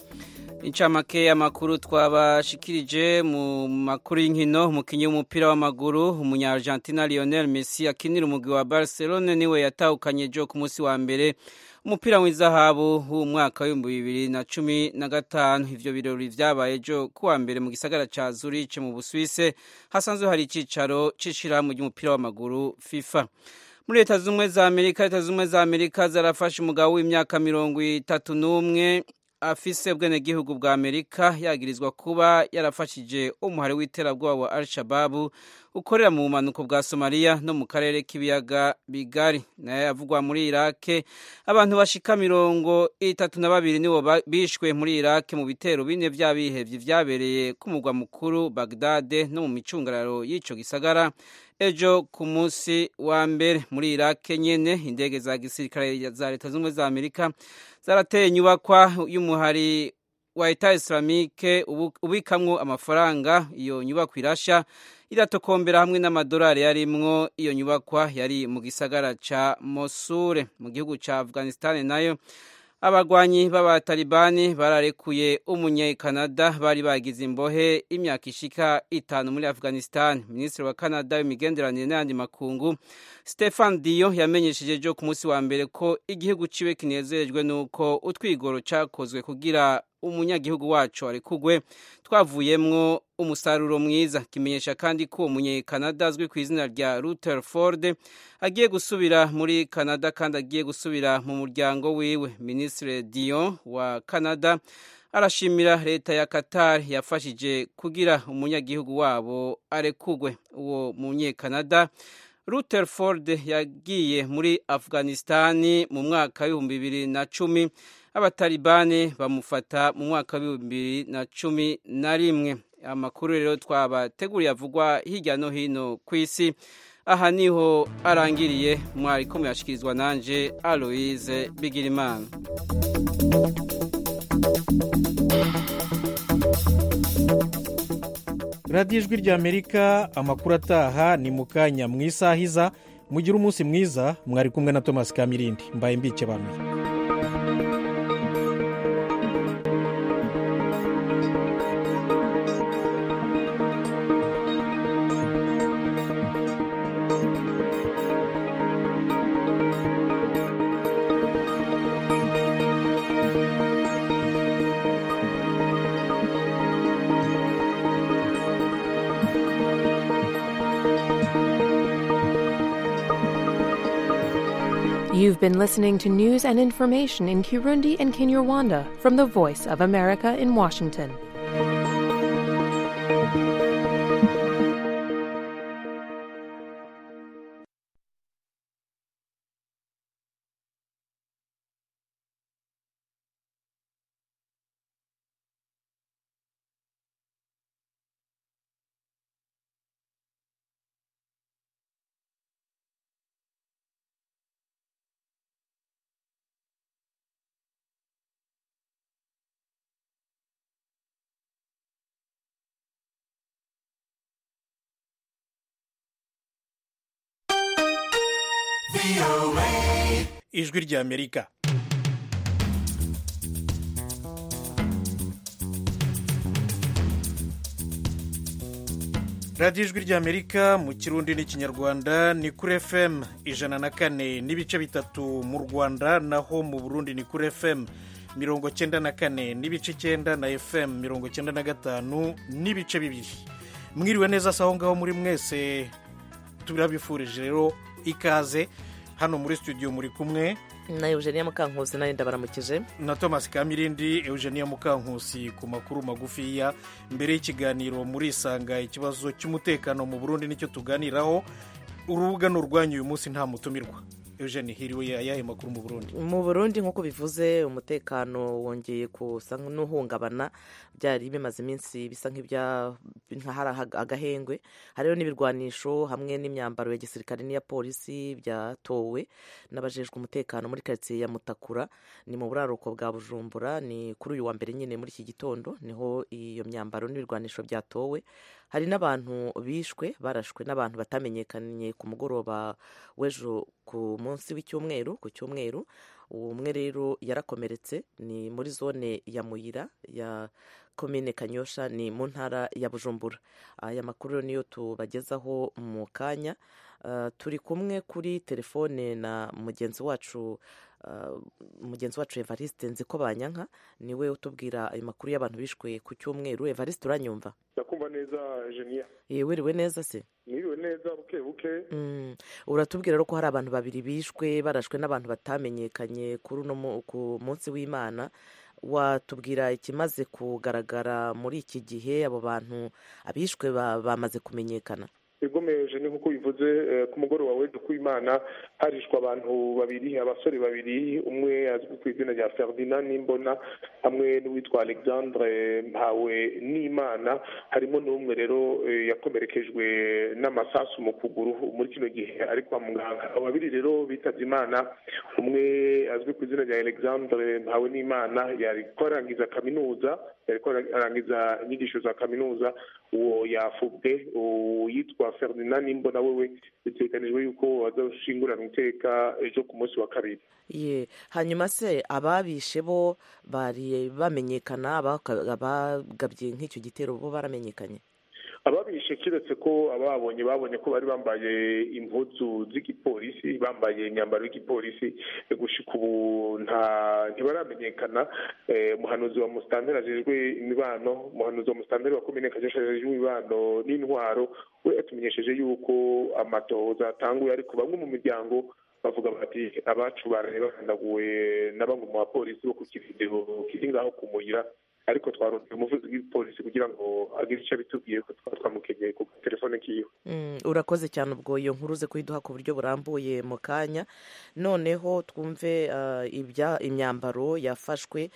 incamake y'amakuru twabashikirije mu makuru y'inkino umukinnyi w'umupira w'amaguru umunyargentina lionel messi akinira umugwi wa barcelone niwe yatahukanye jo ku munsi wa mbere umupira w'izahabu w'umwaka w'ibihumbi bibiri na cumi na gatanu ivyo birori vyabaye ejo kuwa mbere mu gisagara ca zurich mu busuwise hasanzwe hari icicaro c'ishirahamwe ry'umupira w'amaguru fifa muri leta z'ubumwe za amerika leta z'ubumwe za amerika zarafashe umugabo w'imyaka mirongo itatu n'umwe afise ubwenegihugu bwa amerika yagirizwa kuba yarafashije umuhari w'iterabwoba wa al shababu ukorera mu bumanuko bwa somaliya no mu karere k'ibiyaga bigari nayo yavugwa muri irake abantu bashika mirongo itatu na babiri nibo bishwe muri irake mu bitero bine vy'abihevye vyabereye ku mugwa mukuru bagdade no mu micungararo y'ico gisagara ejo ku munsi wa mbere muri irake nyene indege za gisirikare za leta z'ubumwe za amerika zarateye inyubakwa y'umuhari wa eta islamike ubikamwo amafaranga iyo nyubakwa irasha iratokombera hamwe n'amadolari yarimwo iyo nyubakwa yari mu gisagara ca mosure mu gihugu ca afghanistan nayo abagwanyi b'abatalibani bararekuye umunyekanada bari bagize imbohe imyaka ishika itanu muri afghanistan minisitiri wa canada w'imigenderanire n'ayandi makungu stefan diyo yamenyesheje ejo ku munsi wa mbere ko igihugu ciwe kinezerejwe n'uko utwigoro cakozwe kugira umunyagihugu wacu arekugwe twavuyemwo umusaruro mwiza kimenyesha kandi ko umunyekanada azwi ku izina rya rutherford agiye gusubira muri canada kandi agiye gusubira mu muryango wiwe minisitiri dion wa canada arashimira leta ya qatar yafashije kugira umunyagihugu wabo arekugwe uwo munyekanada rutherford yagiye muri afghanistani mu mwaka w'ibihumbi bibiri na cumi abatalibani bamufata mu mwaka w'ibihumbi bibiri na cumi na rimwe amakuru rero twabateguriye avugwa hirya no hino ku isi aha niho arangiriye mwari ko muyashyikirizwa nanje aloise bigirimana radiyo ijwi rya amerika amakuru ataha ni mu kanya mu isaha iza mugire umunsi mwiza mwari kumwe na thomas kamirindi mbaye mbike banuye You've been listening to news and information in Kirundi and Kinyarwanda from the Voice of America in Washington. ijwi ry'amerika radiyo ijwi ry'amerika mu kirundi n'ikinyarwanda ni kuri fm ijana na kane n'ibice bitatu mu rwanda naho mu burundi ni kuri fm mirongo cyenda na kane n'ibice icyenda na fm mirongo cyenda na gatanu n'ibice bibiri mwiriwe neza se aho ngaho muri mwese turabifurije rero ikaze hano muri studio muri kumwe na eugenia mukankusi nawe ndabaramukije na thomas kamirindi eugenia mukankusi ku makuru magufiya mbere y'ikiganiro muri isanga ikibazo cy'umutekano mu burundi nicyo tuganiraho urubuga ni urwanyu uyu munsi nta mutumirwa eugenie hiriwe ayahe makuru mu burundi mu burundi nk'uko bivuze umutekano wongeye gusa n'uhungabana byari bimaze iminsi bisa nk'ahari agahengwe hariho n'ibirwanisho hamwe n'imyambaro ya gisirikare n'iya polisi byatowe n'abajejwe umutekano muri karitsiye ya mutakura ni mu buraruko bwa bujumbura ni kuri uyu wa mbere nyine muri iki gitondo niho iyo myambaro n'ibirwanisho byatowe hari n'abantu bishwe barashwe n'abantu batamenyekanye ku mugoroba w'ejo ku munsi w'icyumweru ku cyumweru umwe rero yarakomeretse ni muri zone ya muyira ya komine kanyosha ni mu ntara ya bujumbura aya makuru niyo tubagezaho mu kanya turi kumwe kuri telefone na mugenzi wacu mugenzi wacu evariste nzi ko banyanka niwe utubwira ayo makuru y'abantu bishwe ku cyumweru evariste uranyumva ndakumva neza jeniya wiriwe neza se mwiriwe neza buke buke uratubwira rero ko hari abantu babiri bishwe barashwe n'abantu batamenyekanye kuri uno ku munsi w'imana watubwira ikimaze kugaragara muri iki gihe abo bantu abishwe bamaze kumenyekana bigomeje ni nk'uko bivuze ku mugoroba w'ejo kw'imana harishwa abantu babiri abasore babiri umwe azwi ku izina rya ferdinand n'imbona hamwe n'uwitwa alexandre mpawe n'imana harimo n'umwe rero yakomerekejwe n'amasasu mu kuguru muri kino gihe ari kwa muganga abo babiri rero bitabye imana umwe azwi ku izina rya alexandre mpawe n'imana yari ko arangiza kaminuza yari ko arangiza inyigisho za kaminuza uwo yafubwe yitwa ferdinand nimbona wewe biteganijwe yuko azashingurana iteka ejo ku munsi wa kabiri ye hanyuma se ababishe bo bari bamenyekana abagabye nk'icyo gitero bo baramenyekanye ababishe kiretse ko ababonye babonye ko bari bambaye impuzu z'igipolisi bambaye imyambaro y'igipolisi gushika ubu nta ntibaramenyekana umuhanuzi wa musitanteri ajejwe imibano umuhanuzi wa musitanteri wa komine kajasha ajejwe imibano n'intwaro we yatumenyesheje yuko amatohoza atanguye ariko bamwe mu miryango bavuga bati abacu baraye bakandaguwe na bamwe mu bapolisi bo ku kirindiro kiri ngaho ku muyira ariko twarondeye umuvuzi w'igipolisi kugira ngo agire icyo abitubwiye ko twaba twamukenyeye ku telefone kiwe urakoze cyane ubwo iyo nkuru uze kuyiduha ku buryo burambuye mu kanya noneho twumve ibya imyambaro yafashwe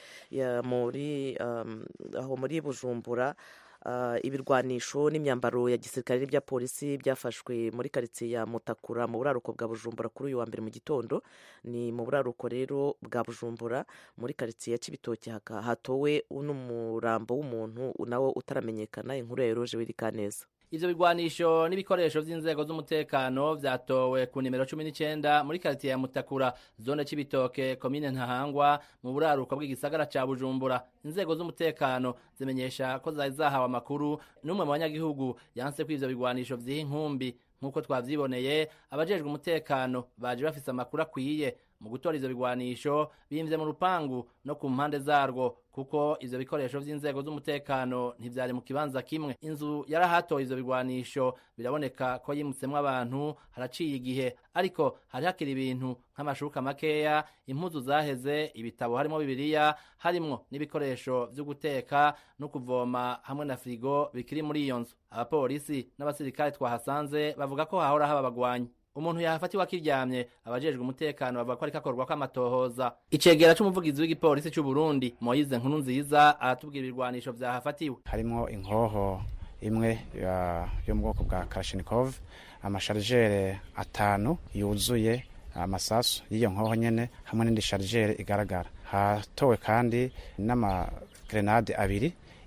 muri aho muri bujumbura ibirwanisho n'imyambaro ya gisirikare n'ibya polisi byafashwe muri karitsiye ya mutakura mu buraruko bwa bujumbura kuri uyu wa mbere mu gitondo ni mu buraruko rero bwa bujumbura muri karitsiye ya kibitoki hatowe n'umurambo w'umuntu nawe utaramenyekana inkuru ya eroje wirikaneza ivyo bigwanisho n'ibikoresho vy'inzego z'umutekano vyatowe ku nimero cumi n'icenda muri karitiye ya mutakura zone c'ibitoke komine ntahangwa mu buraruko bw'igisagara ca bujumbura inzego z'umutekano zimenyesha ko zari zahawe amakuru n'umwe mu banyagihugu yanse ko ivyo bigwanisho vyiha inkumbi nk'uko twavyiboneye abajejwe umutekano baje bafise amakuru akwiye mu gutora ivyo bigwanisho bimvye mu rupangu no ku mpande zarwo kuko ivyo bikoresho vy'inzego z'umutekano ntivyari mu kibanza kimwe inzu yarahatoye ivyo bigwanisho biraboneka ko yimutsemwo abantu haraciye igihe ariko hari hakiri ibintu nk'amashuka makeya impuzu zaheze ibitabo harimo bibiliya harimwo n'ibikoresho vyo guteka no kuvoma hamwe na firigo bikiri muri iyo nzu abapolisi n'abasirikare twahasanze bavuga ko hahora haba abagwanyi umuntu yahafatiwe akiryamye abajejwe umutekano bavuga ko ariko akorwa kw'amatohoza icegera c'umuvugizi w'igipolisi c'u Burundi Moise Nkuru nziza aratubwira ibirwanisho vyahafatiwe harimo inkoho imwe yo mu bwoko bwa Kalashnikov amasharijere atanu yuzuye amasasu y'iyo nkoho nyene hamwe n'indi sharijere igaragara hatowe kandi n'amagrenade abiri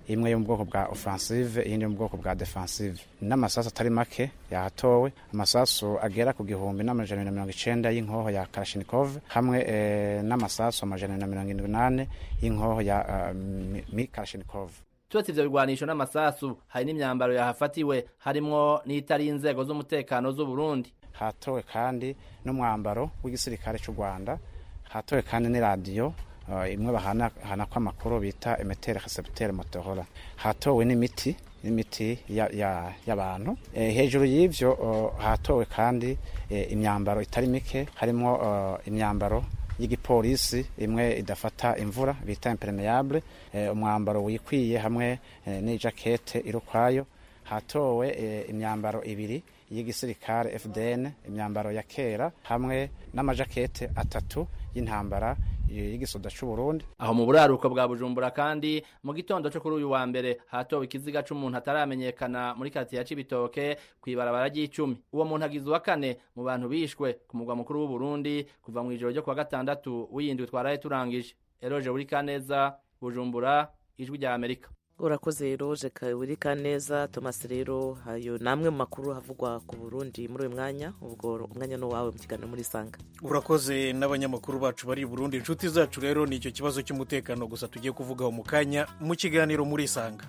imwe yo mu bwoko bwa offensive iyindi yo mu bwoko bwa defensive n'amasasu atari make yahatowe amasasu agera ku gihumbi n'amajana na mirongo icenda y'inkoho ya Kalashnikov hamwe eh, n'amasasu amajana na mirongo indwi n'ane y'inkoho ya uh, mi Kalashnikov turetse ivyo bigwanisho n'amasasu hari n'imyambaro yahafatiwe harimwo n'itari inzego z'umutekano z'u Burundi hatowe kandi n'umwambaro w'igisirikare cy'u Rwanda hatowe kandi n'iradiyo uh, imwe bahana ko amakuru bita emetere recepteur Motorola hatowe n'imiti n'imiti y'abantu ya, ya e, hejuru y'ivyo uh, hatowe kandi e, imyambaro itari mike harimo uh, imyambaro y'igipolisi imwe idafata imvura bita impermeable e, umwambaro wikwiye hamwe e, n'ijakete irukwayo hatowe e, imyambaro ibiri y'igisirikare FDN imyambaro ya kera hamwe n'amajakete atatu y'intambara y'igisoda c'u Burundi aho mu buraruko bwa Bujumbura kandi mu gitondo cyo kuri uyu wa mbere hatowe ikiziga c'umuntu ataramenyekana muri quartier ya Cibitoke kwibarabara ry'icumi uwo muntu agizwe wa kane mu bantu bishwe ku mugwa mukuru w'u Burundi kuva mu ijoro ryo kwa gatandatu w'iyindwi twaraye turangije Eroje uri kaneza Bujumbura ijwi rya Amerika urakoze roje kabiri kaneza thomas rero ayo ni amwe mu makuru havugwa ku burundi muri uyu mwanya ubwo umwanya ni uwawe mu kiganiro muri sanga urakoze n'abanyamakuru bacu bari i burundi inshuti zacu rero ni icyo kibazo cy'umutekano gusa tugiye kuvugaho mu kanya mu kiganiro muri sanga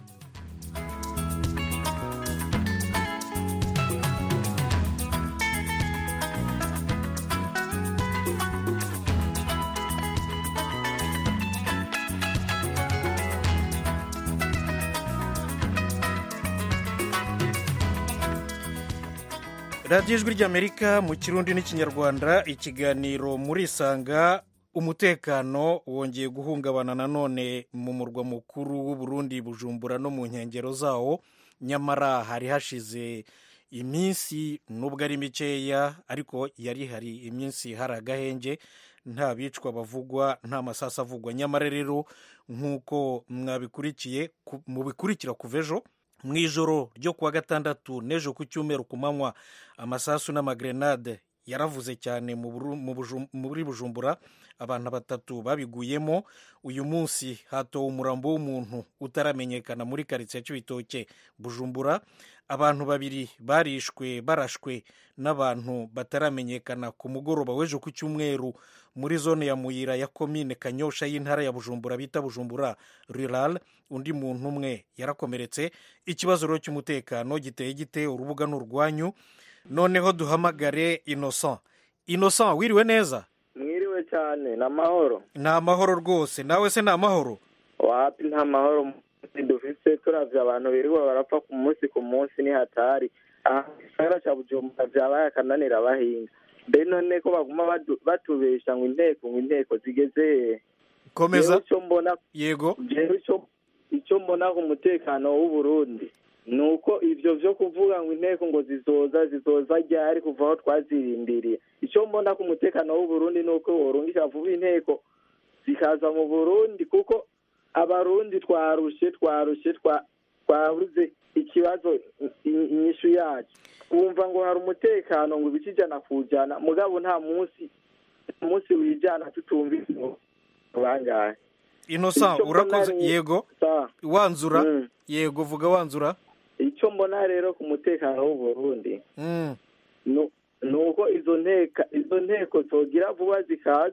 radiyo ijwi ry'amerika mu kirundi n'ikinyarwanda ikiganiro muri isanga umutekano wongeye guhungabana nanone mu murwa mukuru w'uburundi bujumbura no mu nkengero zawo nyamara hari hashize iminsi nubwo ari mikeya ariko yari hari iminsi hari agahenge nta bicwa bavugwa nta masasa avugwa nyamara rero nk'uko mwabikurikiye mubikurikira kuva ejo mu ijoro ryo kuwa gatandatu n'ejo ku cyumweru ku manywa amasasu n'amagrenade yaravuze cyane muri bujumbura abantu batatu babiguyemo uyu munsi hatowe umurambo w'umuntu utaramenyekana muri karitsiye cy'ibitoke bujumbura abantu babiri barishwe barashwe n'abantu bataramenyekana ku mugoroba w'ejo ku cyumweru muri zone ya muyira ya komine kanyosha y'intara ya bujumbura bita bujumbura rural undi muntu umwe yarakomeretse ikibazo rero cy'umutekano giteye gite urubuga ni urwanyu noneho duhamagare innocent innocent wiriwe neza mwiriwe cyane ni amahoro ni amahoro rwose nawe se ni amahoro wapi nta mahoro dufite turavye abantu birirwa barapfa ku munsi ku munsi ni hatari aha gisagara ca bujumbura vyabaye akananira abahinga mbe none ko baguma batubesha ngo inteko ngo inteko zigeze hehe komeza icyo mbona yego jewe icyo mbona ku mutekano w'uburundi ni uko ivyo vyo kuvuga ngo inteko ngo zizoza zizoza ryari kuva aho twazirindiriye icyo mbona ku mutekano w'uburundi ni uko worungisha vuba inteko zikaza mu burundi kuko abarundi twarushe twarushe twabuze ikibazo inyishu yacu wumva ngo hari umutekano ngo ibice ijana ku ijana mugabo nta munsi umunsi wijana tutumvise bangahe innocent urakoze yego wanzura yego vuga wanzura icyo mbona rero ku mutekano w'uburundi ni uko izo nteka izo nteko zogira vuba zikaza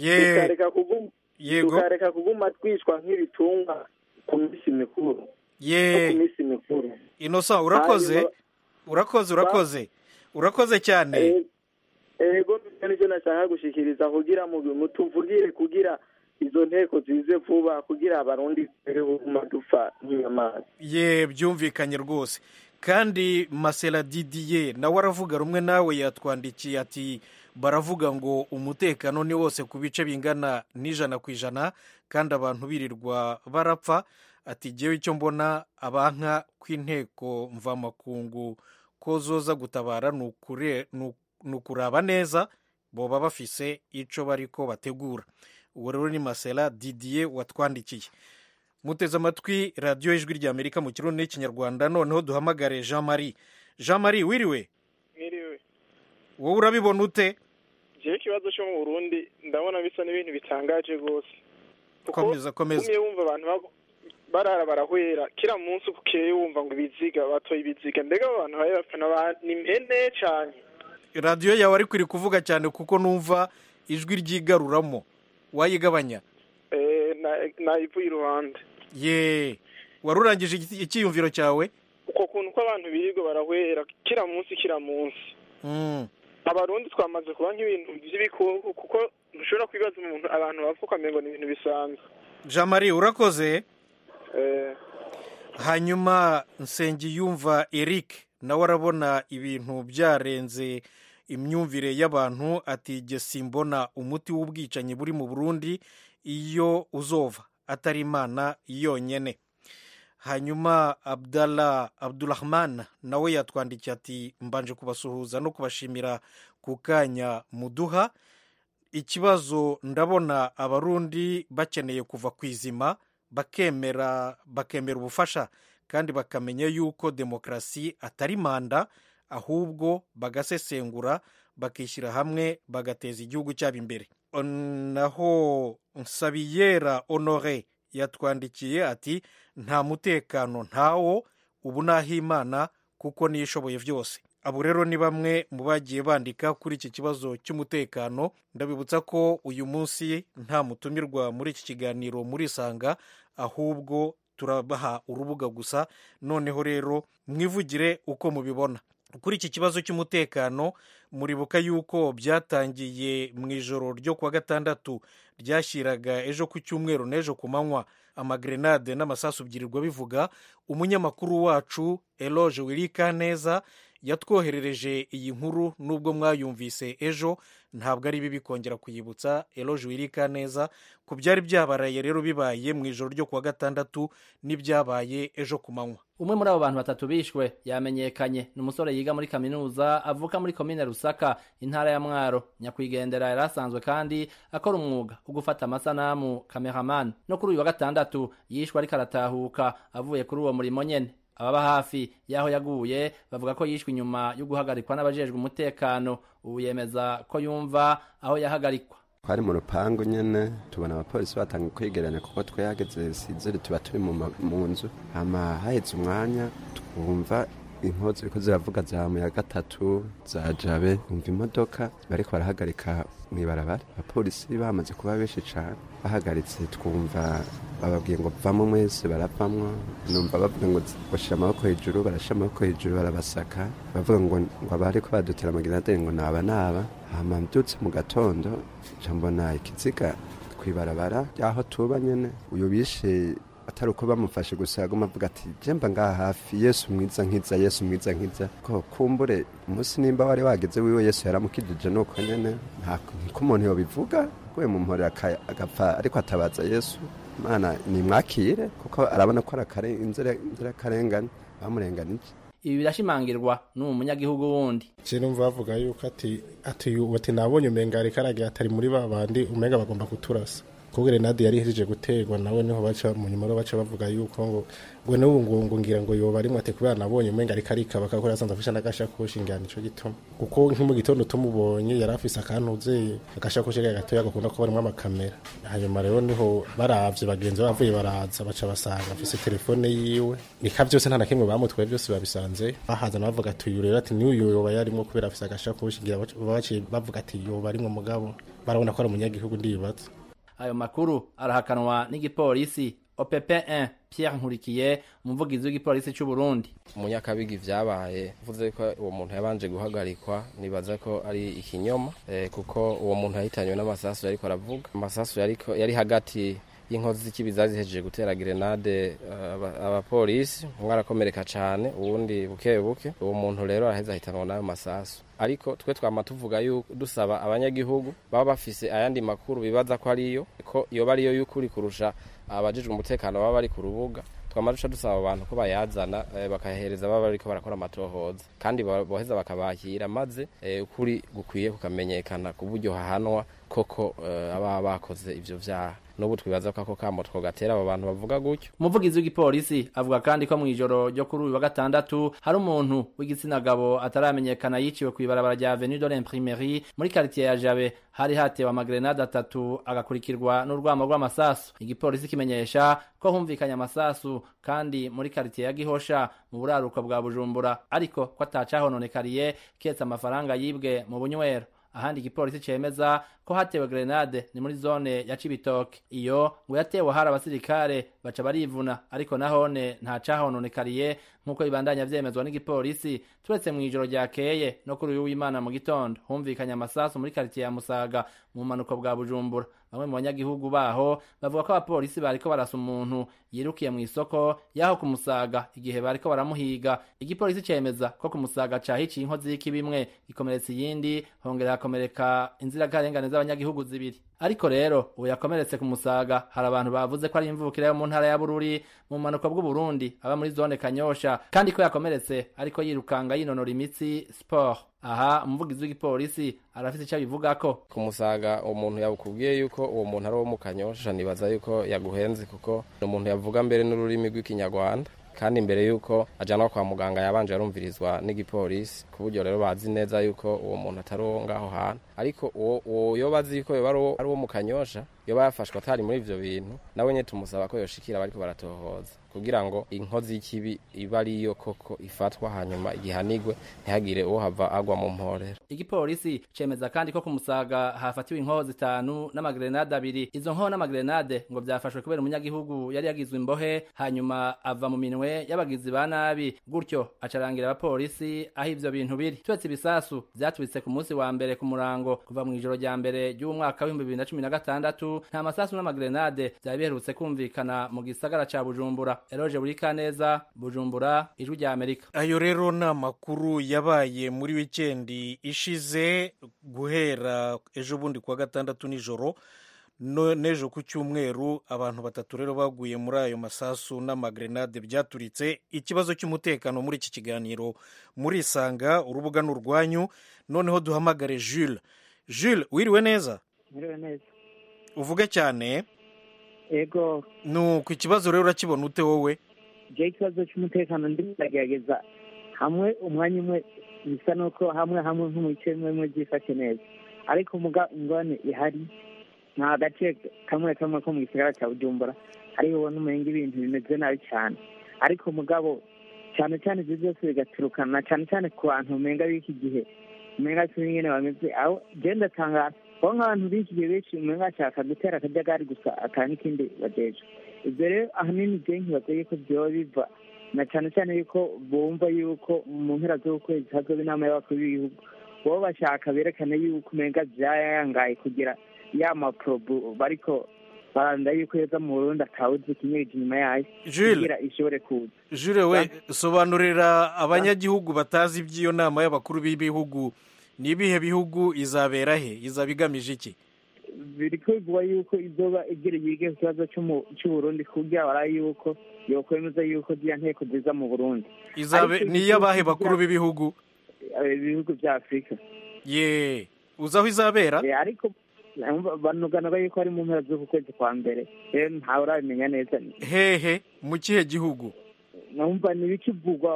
tukareka kuguma twicwa nk'ibitungwa ku minsi mikuru ye ku minsi mikuru innocent urakoze urakoze urakoze urakoze cyane ego nicyo nashaka gushikiriza kugira mutuvugire kugira izo nteko zize vuba kugira abarundi baguma dupfa nk'inyamaswa ye byumvikanye rwose kandi masera didiye nawe aravuga rumwe nawe yatwandikiye ati baravuga ngo umutekano ni wose ku bice bingana n'ijana ku ijana kandi abantu birirwa barapfa ati ngewe icyo mbona abanka kw'inteko mvamakungu ko zoza gutabara ni ukuraba neza boba bafise icyo bari ko bategura uwo rero ni masera didiye watwandikiye muteze amatwi radiyo y'ijwi ry'amerika mu kirundi n'ikinyarwanda noneho duhamagare jean marie jean marie wiriwe mwiriwe wowe urabibona ute jewe ikibazo cyo mu burundi ndabona bisa n'ibintu bitangaje rwose komeza komeza umwe wumva abantu barara barahwera kila munsi ukeye wumva ngo ibiziga batoye ibiziga mbega abo bantu bari bapfana ba- ni impene cane radiyo yawe ariko iri kuvuga cyane kuko numva ijwi ryigaruramo wayigabanya Eh, na- nayivuye iruhande ye wari urangije iki- icyiyumviro cyawe uko kuntu ko abantu birirwa barahwera kila munsi kila munsi Mm. abarundi twamaze kuba nk'ibintu by'ibikoko kuko ntushobora kwibaza umuntu abantu bavuga ukamengo ni ibintu bisanzwe jean marie urakoze Eh, hanyuma nsengiyumva eric nawe arabona ibintu byarenze imyumvire y'abantu ati jye simbona umuti w'ubwicanyi buri mu burundi iyo uzova atari imana yonyine hanyuma abdallah abdurahman nawe yatwandikiye ati mbanje kubasuhuza no kubashimira ku kanya muduha ikibazo ndabona abarundi bakeneye kuva ku izima bakemera bakemera ubufasha kandi bakamenya yuko demokarasi atari manda ahubwo bagasesengura bakishyira hamwe bagateza igihugu cyabo imbere naho nsabiyera honore yatwandikiye ati nta mutekano ntawo ubu n'ahimana kuko niyo ishoboye byose abo rero ni bamwe mu bagiye bandika kuri iki kibazo cy'umutekano ndabibutsa ko uyu munsi nta mutumirwa muri iki kiganiro murisanga ahubwo turabaha urubuga gusa noneho rero mwivugire uko mubibona kuri iki kibazo cy'umutekano muribuka yuko byatangiye mu ijoro ryo kuwa gatandatu ryashyiraga ejo ku cyumweru n'ejo ku manywa amagrenade n'amasasu byirirwa bivuga umunyamakuru wacu eloge wirika neza yatwoherereje iyi nkuru nubwo mwayumvise ejo ntabwo ari bibi kongera kuyibutsa eloge wirika neza ku byari byabaraye rero bibaye mu ijoro ryo kuwa gatandatu n'ibyabaye ejo ku manywa umwe muri abo bantu batatu bishwe yamenyekanye ni umusore yiga muri kaminuza avuka muri komine rusaka intara ya mwaro nyakwigendera yari asanzwe kandi akora umwuga wo gufata amasanamu cameraman no kuri uyu wa gatandatu yishwe ariko aratahuka avuye kuri uwo murimo nyene ababa hafi y'aho yaguye bavuga ko yishwe inyuma yo guhagarikwa n'abajejwe umutekano ubu yemeza ko yumva aho yahagarikwa twari mu rupangu nyene tubona abapolisi batanga kwegeranya kuko twahageze sizere tuba turi mu ma- mu nzu hama haheze umwanya twumva inkozi ziriko ziravuga za muya gatatu za jabe umva imodoka bariko barahagarika mw'ibarabara abapolisi bamaze kuba benshi cane bahagaritse twumva bababwiye ngo vamo mwese baravamwo numva bavuga ngo bashira amaboko hejuru barashira amaboko hejuru barabasaka bavuga ngo ngo abariko badutera amageraderi ngo naba naba hama mbyutse mu gatondo nca mbona ikiziga kwibarabara aho tuba nyene uyu bishe atari uko bamufashe gusa yaguma avuga ati jemba ngaha hafi yesu mwiza nkiza yesu mwiza nkiza ko kumbure umunsi nimba wari wageze wiwe yesu yaramukijije nuko nyene nta niko umuntu yobivuga guye mu mpore aka- agapfa ariko atabaza yesu mana nimwakire kuko arabona ko ari akare- inzira inzirakarengane bamurenganije ibi birashimangirwa n'umu munyagihugu wundi je numva bavuga yuko ati ati ati nabonye umenga ariko aragira atari muri ba bandi umenga bagomba kuturasa kuko grenade yari ihejeje guterwa nawe niho baca mu nyuma rero baca bavuga yuko ngo ngo n'ubu ngo ngo ngira ngo yoba arimwe ati kubera nabonye umenga ariko arikaba kakora asanzwe afisha n'agashakoshi ngira nico gituma kuko nko mu gitondo tumubonye yari afise akantu uzeye agashakoshi kari gatoya gakunda kuba arimwo amakamera hanyuma rero niho baravye bagenzi be bavuye baraza baca basanga afise telefone yiwe nika byose nta na kimwe bamutwaye byose babisanze bahazana bavuga ati uyu rero ati n'uyu yoba yarimwo kubera afise agashakoshi ngira baca- baciye bavuga ati yoba arimwo mugabo barabona ko ari umunyagihugu ndibaza ayo makuru arahakanwa n'igipolisi OPP1 Pierre Nkurikiye umuvugizi w'igipolisi cy'u Burundi umunyakabigi vyabaye uvuze ko uwo muntu yabanje guhagarikwa nibaza ko ari ikinyoma eh, kuko uwo muntu yahitanywe n'amasasu yariko aravuga amasasu yariko yari hagati y'inkozi z'ikibiza zihejeje gutera grenade eh, aba- abapolisi umwe arakomereka cane uwundi buke buke uwo muntu rero araheza ahitanwa n'ayo masasu ariko twe twama tuvuga yuko dusaba abanyagihugu baba bafise ayandi makuru bibaza ko ariyo ko yoba ariyo y'ukuri kurusha abajejwe umutekano baba bari ku rubuga twama duca dusaba abantu ko bayazana eh, bakayahereza baba bariko barakora amatohoza kandi ba- boheza bakabakira maze eh, ukuri gukwiye kukamenyekana ku buryo hahanwa koko eh, ababa bakoze ivyo vyaha n'ubu twibaza ko ako kamo twogatera abo bantu bavuga gutyo umuvugizi w'igipolisi avuga kandi ko mu ijoro ryo kuri uyu wa gatandatu hari umuntu w'igitsina gabo ataramenyekana yiciwe ku ibarabara rya avenue de l'imprimerie muri quartier ya jabe hari hatewe amagrenade atatu agakurikirwa n'urwamo rw'amasasu igipolisi kimenyesha ko humvikanye amasasu kandi muri quartier ya gihosha mu buraruko bwa bujumbura ariko ko atacahononekariye ketse amafaranga yibwe mu bunywero ahandi igipolisi cemeza ko hatewe grenade ni muri zone ya Cibitoke iyo ngo yatewe hari abasirikare baca barivuna ariko nahone nta cahononekariye nk'uko bibandanya vyemezwa n'igipolisi turetse mu ijoro ryakeye no kuri uyu w'imana mu gitondo humvikanye amasasu muri quartier ya Musaga mu manuko bwa Bujumbura bamwe mu banyagihugu baho bavuga ko abapolisi bariko barasa umuntu yirukiye mu isoko yaho ku Musaga igihe bariko baramuhiga igipolisi cemeza ko ku Musaga cahiciye inkozi y'ikibimwe ikomeretsa iyindi hongera hakomereka inzirakarengane z'abanyagihugu zibiri ariko rero ubu yakomeretse ku musaga hari abantu bavuze ko ari imvukira yo mu ntara ya bururi mu manuko bw'uburundi aba muri zone kanyosha kandi ko yakomeretse ariko yirukanga yinonora imitsi sport aha umuvugizi w'igipolisi arafite icyo abivugako ku musaga umuntu yakubwiye yuko uwo muntu ari uwo mu kanyosha nibaza yuko yaguhenze kuko ni umuntu yavuga mbere n'ururimi rw'ikinyarwanda kandi mbere yuko ajyanwa kwa muganga yabanje yarumvirizwa n'igipolisi ku buryo rero bazi neza yuko uwo muntu atari uwo ngaho hantu ariko uwo yoba azi yuko yoba ari uwo mu kanyosha yoba yafashwe atari muri ivyo bintu nawe nyine tumusaba ko yoshikira bariko baratohoza kugira ngo inkozi y'ikibi iba ariyo koko ifatwa hanyuma igihanigwe ntihagire uwo hava agwa mu mporero igipolisi cemeza kandi ko ku musaga hafatiwe inkoho zitanu n'amagrenade abiri izo nkoho n'amagrenade ngo vyafashwe kubera umunyagihugu yari yagizwe imbohe hanyuma ava mu minwe y'abagizi ba nabi gutyo acarangira abapolisi aho ivyo bintu biri turetse ibisasu vyatubitse ku munsi wa mbere ku murango kuva mu ijoro rya mbere ry'umwaka w'ibihumbi bibiri na cumi na gatandatu nta masasu n'amagrenade vyari biherutse kumvikana mu gisagara ca bujumbura eroje buri kaneza bujumbura ijwi rya amerika ayo rero ni amakuru yabaye muri wikendi ishize guhera ejo bundi kuwa gatandatu nijoro n'ejo ku cyumweru abantu batatu rero baguye muri ayo masasu n'amagrenade byaturitse ikibazo cy'umutekano muri iki kiganiro murisanga urubuga ni urwanyu noneho duhamagare jules jules wiriwe neza wiriwe neza uvuge cyane yego nuko ikibazo rero urakibona ute wowe jya ikibazo cy'umutekano ndi ndagerageza hamwe umwanya umwe bisa n'uko hamwe hamwe nko mu bice bimwe bimwe byifashe neza ariko ingorane ihari nta gace kamwe kamwe ko mu gisagara cya bujumbura ariho ubona umenga ibintu bimeze nabi cyane ariko mugabo cyane cyane ibyo byose bigaturukana cyane cyane ku bantu umenga b'iki gihe umenga si nyine bameze aho genda tangaza aho nk'abantu b'iki gihe benshi umenga bashaka gutera akajagari gusa aka n'ikindi bageje ibyo rero ahanini byo nkibaza yuko byoba biva na cyane cyane yuko bumva yuko mu mpera z'ukwezi hazoba inama y'abakuru b'ibihugu bo bashaka berekane yuko umenga byayangaye kugira ya maporobu bariko baranda yuko yoza mu burundi atawuzi ikinyereje inyuma yayo kugira ishobore kuza jure we sobanurira abanyagihugu batazi iby'iyo nama y'abakuru b'ibihugu ni ibihe bihugu izabera he izaba igamije iki biri kwigwa yuko izoba igereye yige ku kibazo cy'uburundi kugira baraye yuko yokwemeza yuko ziriya nteko ziza mu burundi ni iy'abahe bakuru b'ibihugu ibihugu bya afurika ye uzi aho izabera ariko banuganaga yuko ari mu mpera z'uku kwezi kwa mbere rero ntawe urabimenya neza hehe mu kihe gihugu numva ni ibikivugwa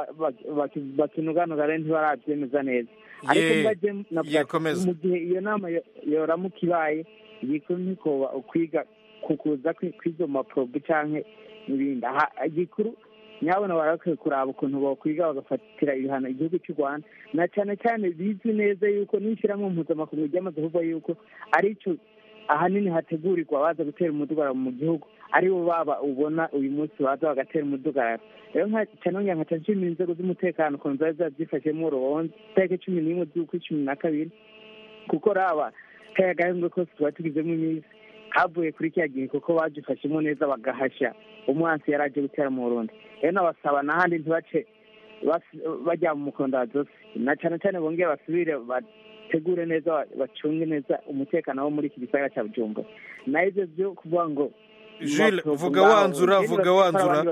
bakinuganuga rero ntibarabyemeza neza ariko mu gihe iyo nama yoramuka ibaye igikuru ntikoba ukwiga kukuza kw'izo maporobu cyangwa n'ibindi igikuru nyabona barakwiye kuraba ukuntu bakwiga bagafatira ibihano igihugu cy'u rwanda na cyane cyane bizwi neza yuko n'ishyirahamwe mpuzamakungu ryamaze kuvuga yuko ari cyo ahanini hategurirwa baza gutera umudugararo mu gihugu aribo baba ubona uyu munsi baza bagatera umudugararo rero cyane nkaca nshimira inzego z'umutekano ukuntu zari zabyifashemo urubanza tariki cumi n'imwe z'ukwi cumi na kabiri kuko raba kaya gahembwe kose tuba tugizemo iminsi kavuye kuri kiriya gihe kuko bagifashemo neza bagahashya umwansi yari aje gutera mu burundi rero nabasaba n'ahandi ntibace bajya mu mukondo wa zose na cyane cyane bongere basubire bategure neza bacunge neza umutekano wo muri iki gisagara cya bujumbura naho ibyo byo kuvuga ngo Jules vuga wanzura vuga wanzura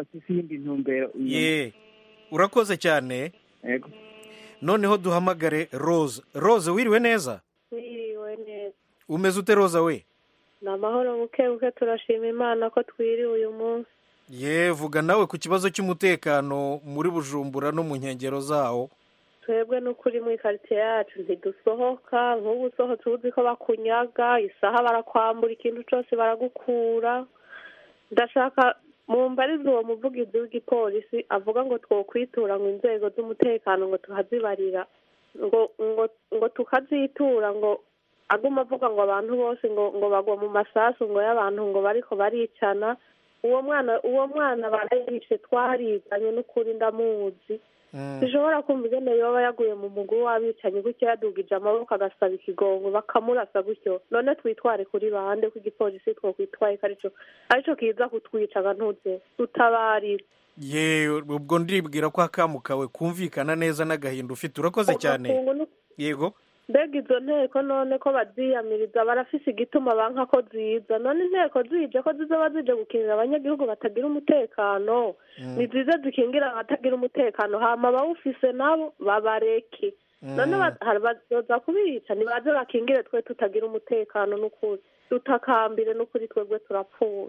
ye urakoze cyane noneho duhamagare rose rose wiriwe neza wiriwe neza umeze ute roza we ni amahoro buke buke turashima imana ko twiriwe uyu munsi ye vuga nawe ku kibazo cy'umutekano muri bujumbura no mu nkengero zawo twebwe n'ukuri muri karitsiye yacu ntidusohoka nk'ubu usohotse uzi ko bakunyaga isaha barakwambura ikintu cyose baragukura ndashaka mu mbarizi uwo muvugizi w'igipolisi avuga ngo twokwitura ngo inzego z'umutekano ngo tuhazibarira ngo ngo ngo tukazitura ngo aguma avuga ngo abantu bose ngo ngo bagwa mu masasu ngo y'abantu ngo bariko baricana uwo mwana uwo mwana barayishe twariganye n'ukuri ndamuzi dushobora kumva ingene yoba yaguye mu mugwi w'abicanyi gutyo yadugije amaboko agasaba ikigongo bakamurasa gutyo none twitware kuri bande ko igipolisi twokwitwaye ko arico arico kiza kutwicaga ntuze tutabarire ye ubwo ndibwira ko akamu kawe kumvikana neza n'agahinda ufite urakoze cyane Ugakungu nu- yego mbega izo nteko none ko baziyamiriza barafise igituma banka ko ziza none inteko zije ko zizoba zije gukingira abanyagihugu batagira umutekano ni zize zikingira abatagira umutekano hama abawufise nabo babareke none ba- hari bazoza kubica nibaze bakingire twe tutagira umutekano n'ukuri dutakambire n'ukuri twebwe turapfuye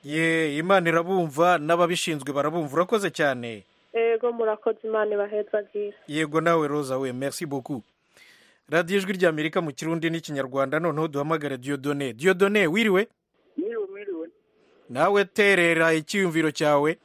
ye imana irabumva n'ababishinzwe barabumva urakoze cyane ego murakoze imana ibaheza bwiza yego nawe roza we merci beaucoup radiyo ijwi ry'amerika mu kirundi n'ikinyarwanda noneho duhamagare diyodone diyodone wiriwe Mwiriwe mwiriwe nawe terera icyiyumviro cyawe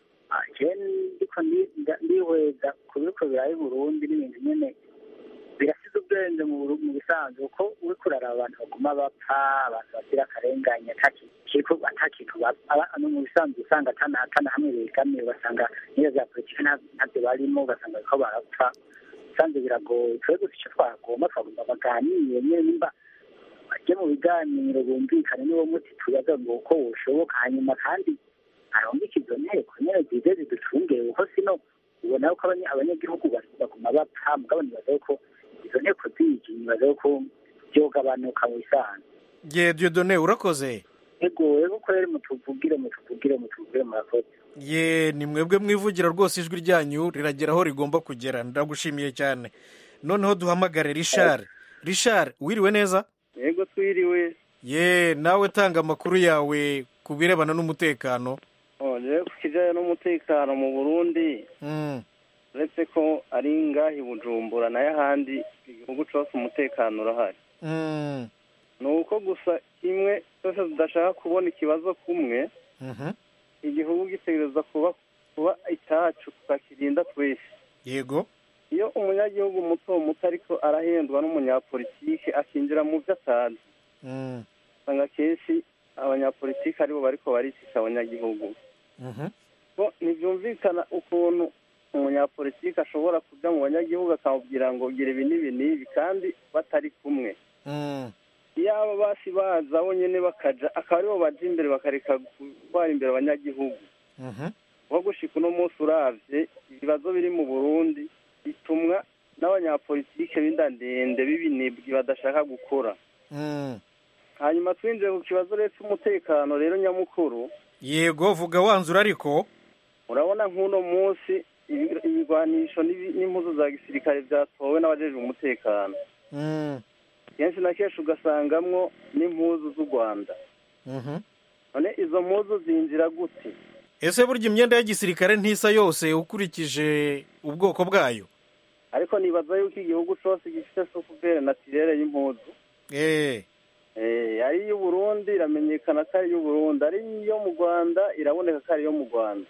jeni ndiko ndi- nda- ndihweza ku biriko birayi Burundi n'ibintu nyene birasize ubwenge mu Buru- mu bisanzwe kuko uriko uraraba abantu baguma bapfa abantu bagira akarengane atakiko atakintu bapfa aba- no mu bisanzwe usanga atana atana hamwe begamiye ugasanga niyo za politiki nta- ntavyo barimo ugasanga bariko barapfa usanze biragoye twe gusa ico twagomba twagomba baganire nyene nimba bajye mu biganiro bumvikane niwo muti tuyaga ngo uko woshoboka hanyuma kandi arongeke izo nteko nyene zize ziducungere kuko sino ubona ko abanya- abanyagihugu bas- baguma bapfa mugabo nibaza ko izo nteko zije nibaza ko vyogabanuka mu bisanzwe ye diyodone urakoze ego ego ko rero mutuvugire mutuvugire mutuvugire murakoze ye ni mwebwe mwivugira rwose ijwi ryanyu riragera aho rigomba kugera ndagushimiye cyane noneho duhamagare rishari rishari wiriwe neza yego twiriwe ye nawe tanga amakuru yawe ku birebana n'umutekano rero ku kijyanye n'umutekano mu burundi Mm, uretse ko ari ngaha i bujumbura nayo ahandi igihugu cyose umutekano urahari mm, ni uko gusa kimwe twese tudashaka kubona ikibazo kumwe mhm. igihugu gitegereza kuba kuba icyacu tukakirinda twese yego iyo umunyagihugu muto muto ariko arahendwa n'umunyapolitike akinjira mu byo atazi Mm, usanga akenshi abanyapolitike aribo bariko baricisha abanyagihugu mhm. ko ntibyumvikana ukuntu umunyapolitike ashobora kujya mu banyagihugu akamubwira ngo gira ibi n'ibi n'ibi kandi batari kumwe Mm, iyo aba basi baza bonyine bakaja akaba aribo baja imbere bakareka gutwara imbere abanyagihugu mhm. nko gushika uno munsi uravye ibibazo biri mu burundi bitumwa n'abanyapolitike b'inda ndende b'ibinebwi badashaka gukora Mm. hanyuma twinjiye ku kibazo rero cy'umutekano rero nyamukuru yego vuga wanzura ariko urabona nk'uno munsi ibi- ibigwanisho n'ibi- n'impuzu za gisirikare byatowe n'abajejwe umutekano Mm, kenshi na kenshi ugasangamwo n'impuzu z'u rwanda mhm. none izo mpuzu zinjira gute ese burya imyenda ya gisirikare ntisa yose ukurikije ubwoko bwayo ariko nibaza yuko igihugu cose gifite sokuvere natirere y'impuzu eh Eh, ari iy'uburundi iramenyekana ko ari iy'uburundi ari iyo mu rwanda iraboneka ko ari iyo mu rwanda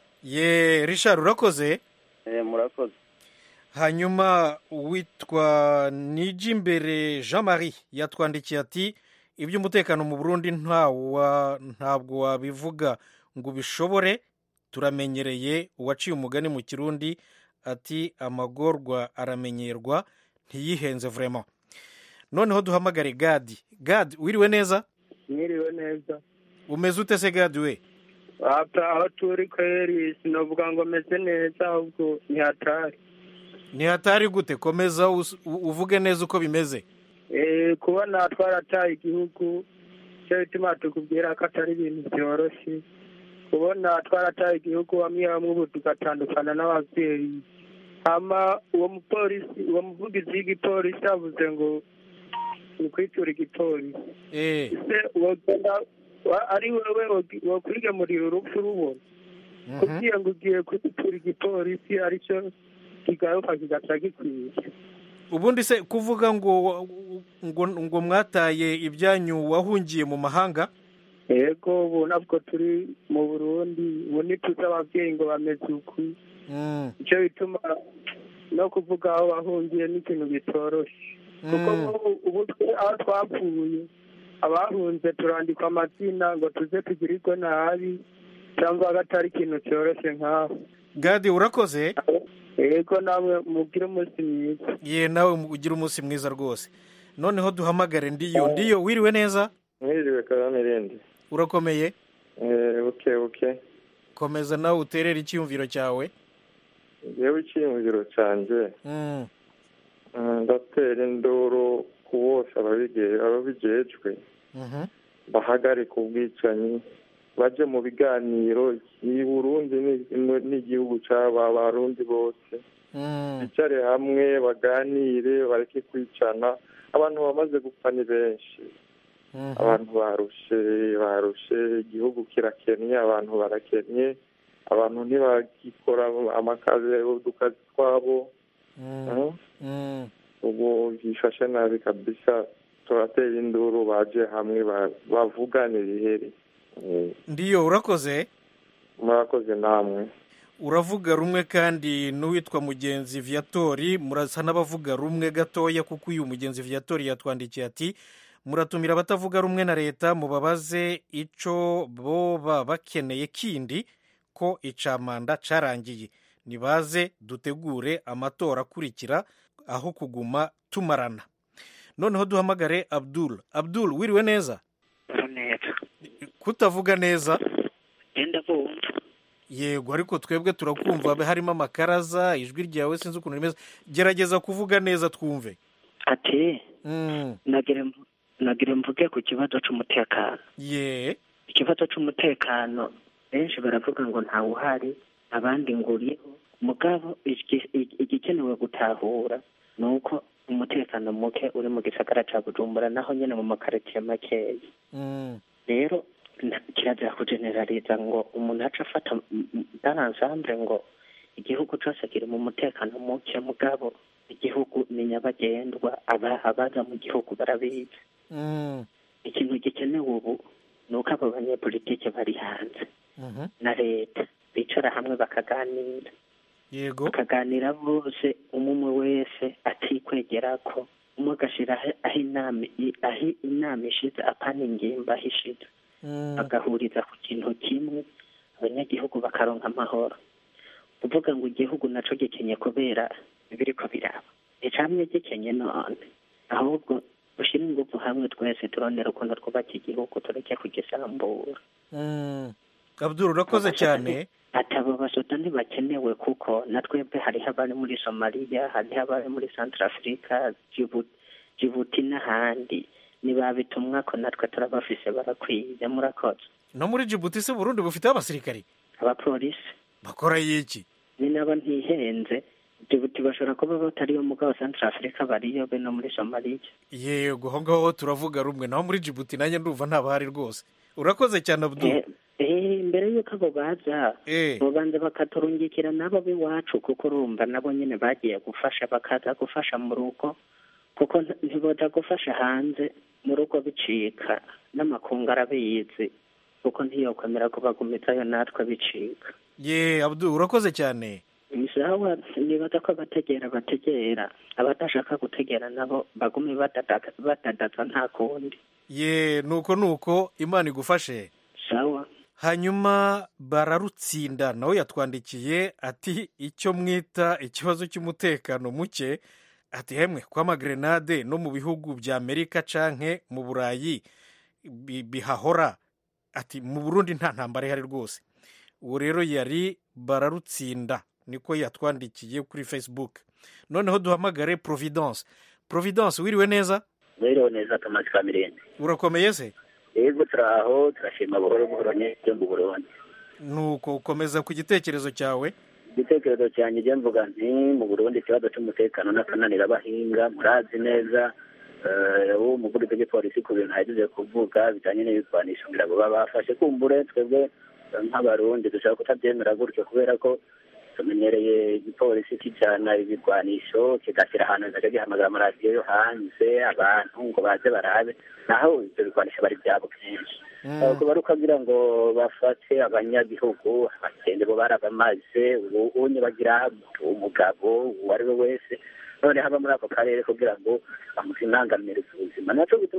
ye rishari urakoze Eh, murakoze hanyuma uwitwa nijimbere jean marie yatwandikiye ati iby'umutekano mu burundi ntawa ntabwo wabivuga ngo ubishobore turamenyereye uwaciye umugani mu kirundi ati amagorwa aramenyerwa ntiyihenze vraiment noneho duhamagare gadi gadi wiriwe neza mwiriwe neza umeze ute se gadi we hapa aho turi kweri sinovuga ngo meze neza ahubwo ntihatari ntihatari gute komeza us- u- uvuge neza uko bimeze Eh, kubona twarataye igihugu cyo bituma tukubwira ko atari ibintu byoroshye kubona twarataye igihugu bamwe bamwe ubu tugatandukana n'ababyeyi hama uwo mupolisi uwo muvugizi w'igipolisi yavuze ngo ni ku kwitura igipolisi eh ese wogenda wa- ari wewe wogi- wokwigemurira urupfu rubona kugira ngo ugiye kwitura igipolisi aricyo kigaruka kigaca gikwiye ubundi se kuvuga ngo ngo ngo mwataye ibyanyu wahungiye mu mahanga yego ubu nabwo turi mu burundi ubu ntituzi ababyeyi ngo bameze uku Mm, icyo bituma no kuvuga aho bahungiye n'ikintu bitoroshye kuko mm. nk'ubu ubu twe aho twapfuye abahunze turandikwa amazina ngo tuze tugirirwe nabi cyangwa agatari ikintu cyoroshye nk'aho gadi urakoze yego namwe mugire umunsi mwiza ye nawe ugira umunsi mwiza rwose noneho duhamagare ndiyo ndiyo wiriwe neza mwiriwe kagame rindi urakomeye buke buke komeza nawe uterere icyiyumviro cyawe yewe icyiyumviro cyanjye Mm, mm, ndatera induru ku bose ababige- ababijejwe mhm. bahagarika ubwicanyi baje mu biganiro i burundi ni- n'igihugu cy'aba barundi bose Mm, bicare hamwe baganire bareke kwicana abantu bamaze gupfa ni benshi mhm. abantu barushe barushe igihugu kirakennye abantu barakennye abantu ntibagikora amakazi udukazi twabo Mm, Mm. mm. ubu bifashe nabi kabisa turatera induru baje hamwe ba- bavugane bihere Eh, ndiyo urakoze murakoze namwe uravuga rumwe kandi n'uwitwa mugenzi viatori murasa n'abavuga rumwe gatoya kuko uyu mugenzi viatori yatwandikiye ati muratumira abatavuga rumwe na leta mubabaze ico boba bakeneye kindi ko icamanda carangiye nibaze dutegure amatora akurikira aho kuguma tumarana noneho duhamagare abdul abdul wiriwe neza neza kutavuga neza genda bumva yego ariko twebwe turakumva harimo amakaraza ijwi ryawe sinzi ukuntu rimeze gerageza kuvuga neza twumve ati Mm, nagire mvu- nagire mvuge ku kibazo c'umutekano ye ikibazo c'umutekano benshi baravuga ngo ntawe uhari abandi ngo uriho mugabo igi- igi- igikenewe gutahura ni uko umutekano muke uri mu gisagara ca bujumbura naho nyene mu makaritiye makeya Mm, rero nta- kirazira kujeneraliza ngo umuntu aca afata daransamble ngo igihugu cose kiri mu mutekano muke mugabo igihugu ni nyabagendwa aba- abaza mu gihugu barabizi mm, ikintu gikenewe ubu ni uko abo banyepolitike bari hanze mhm. na leta bicara hamwe bakaganira yego bakaganira bose umwe umwe wese atikwegera ko umwe agashira aho- aho inama i- aho inama ishize apana ingimba aho ishize Mm, bagahuriza ku kintu kimwe abanyagihugu bakaronka amahoro kuvuga ngo igihugu naco gikenye kubera biriko biraba icamye gikenye none ahubwo ushyire ingufu hamwe twese turondera ukuntu twubaka igihugu tureke kugisambura mm. abdul urakoze cyane ati abo basoda ntibakenewe kuko na twebwe hariho abari muri somaliya hariho abari muri central africa Djibouti- jibuti n'ahandi nibabitumwa ko natwe turabafise barakwiye murakoze no muri jibuti se burundi bufite abasirikari abapolisi bakora yiki ni nabo ntihenze jibuti bashobora kuba batariyo mugabo central africa bariyo be no muri somaliya yego aho ngaho turavuga rumwe naho muri jibuti nanjye ndumva ntabahari rwose urakoze cyane abdul Eh, eh, mbere y'uko abo baza Eh. babanza bakaturungikira nabo b'iwacu kuko urumva nabo nyine bagiye gufasha bakaza gufasha mu rugo kuko nti- ntiboja gufasha hanze mu rugo bicika n'amakungu arabizi kuko ntiyokwemera kubagumizayo natwe bicika ye abdul urakoze cyane isawa nibaza ko abategera bategera abadashaka gutegera nabo bagume badada- badadaza nta kundi ye nuko nuko imana igufashe sawa hanyuma bararutsinda nawe yatwandikiye ati icyo mwita ikibazo cy'umutekano muke ati hemwe kw'amagrenade no mu bihugu bya amerika canke mu burayi bi- bihahora ati mu burundi nta ntambara ihari rwose uwo rero yari bararutsinda niko yatwandikiye kuri facebook noneho duhamagare providence providence wiriwe neza rero neza tomasi kamirende urakomeye se yego turaho turashima buhoro buhoro n'ibyo mu burundi nuko ukomeza ku gitekerezo cyawe igitekerezo cyanjye njye mvuga nti mu burundi ikibazo cy'umutekano n'akananira abahinga murazi neza uwo umuvugizi w'igipolisi ku bintu ahejeje kuvuga bijyanye n'ibigwanisho ngira ngo baba bafashe kumbure twebwe nk'abarundi dushobora kutabyemera gutyo kubera ko tumenyereye igipolisi kijyana ibigwanisho kigashyira ahantu nacyo gihamagara amaradiyo yo hanze abantu ngo baze barabe naho ibyo bigwanisho bari byabo kenshi kuba ari ukagira ngo bafate abanyagihugu abakende bo barabamaze unye bagira umugabo uwo ari we wese none haba muri ako karere kugira ngo bamuzimangamire ubuzima naco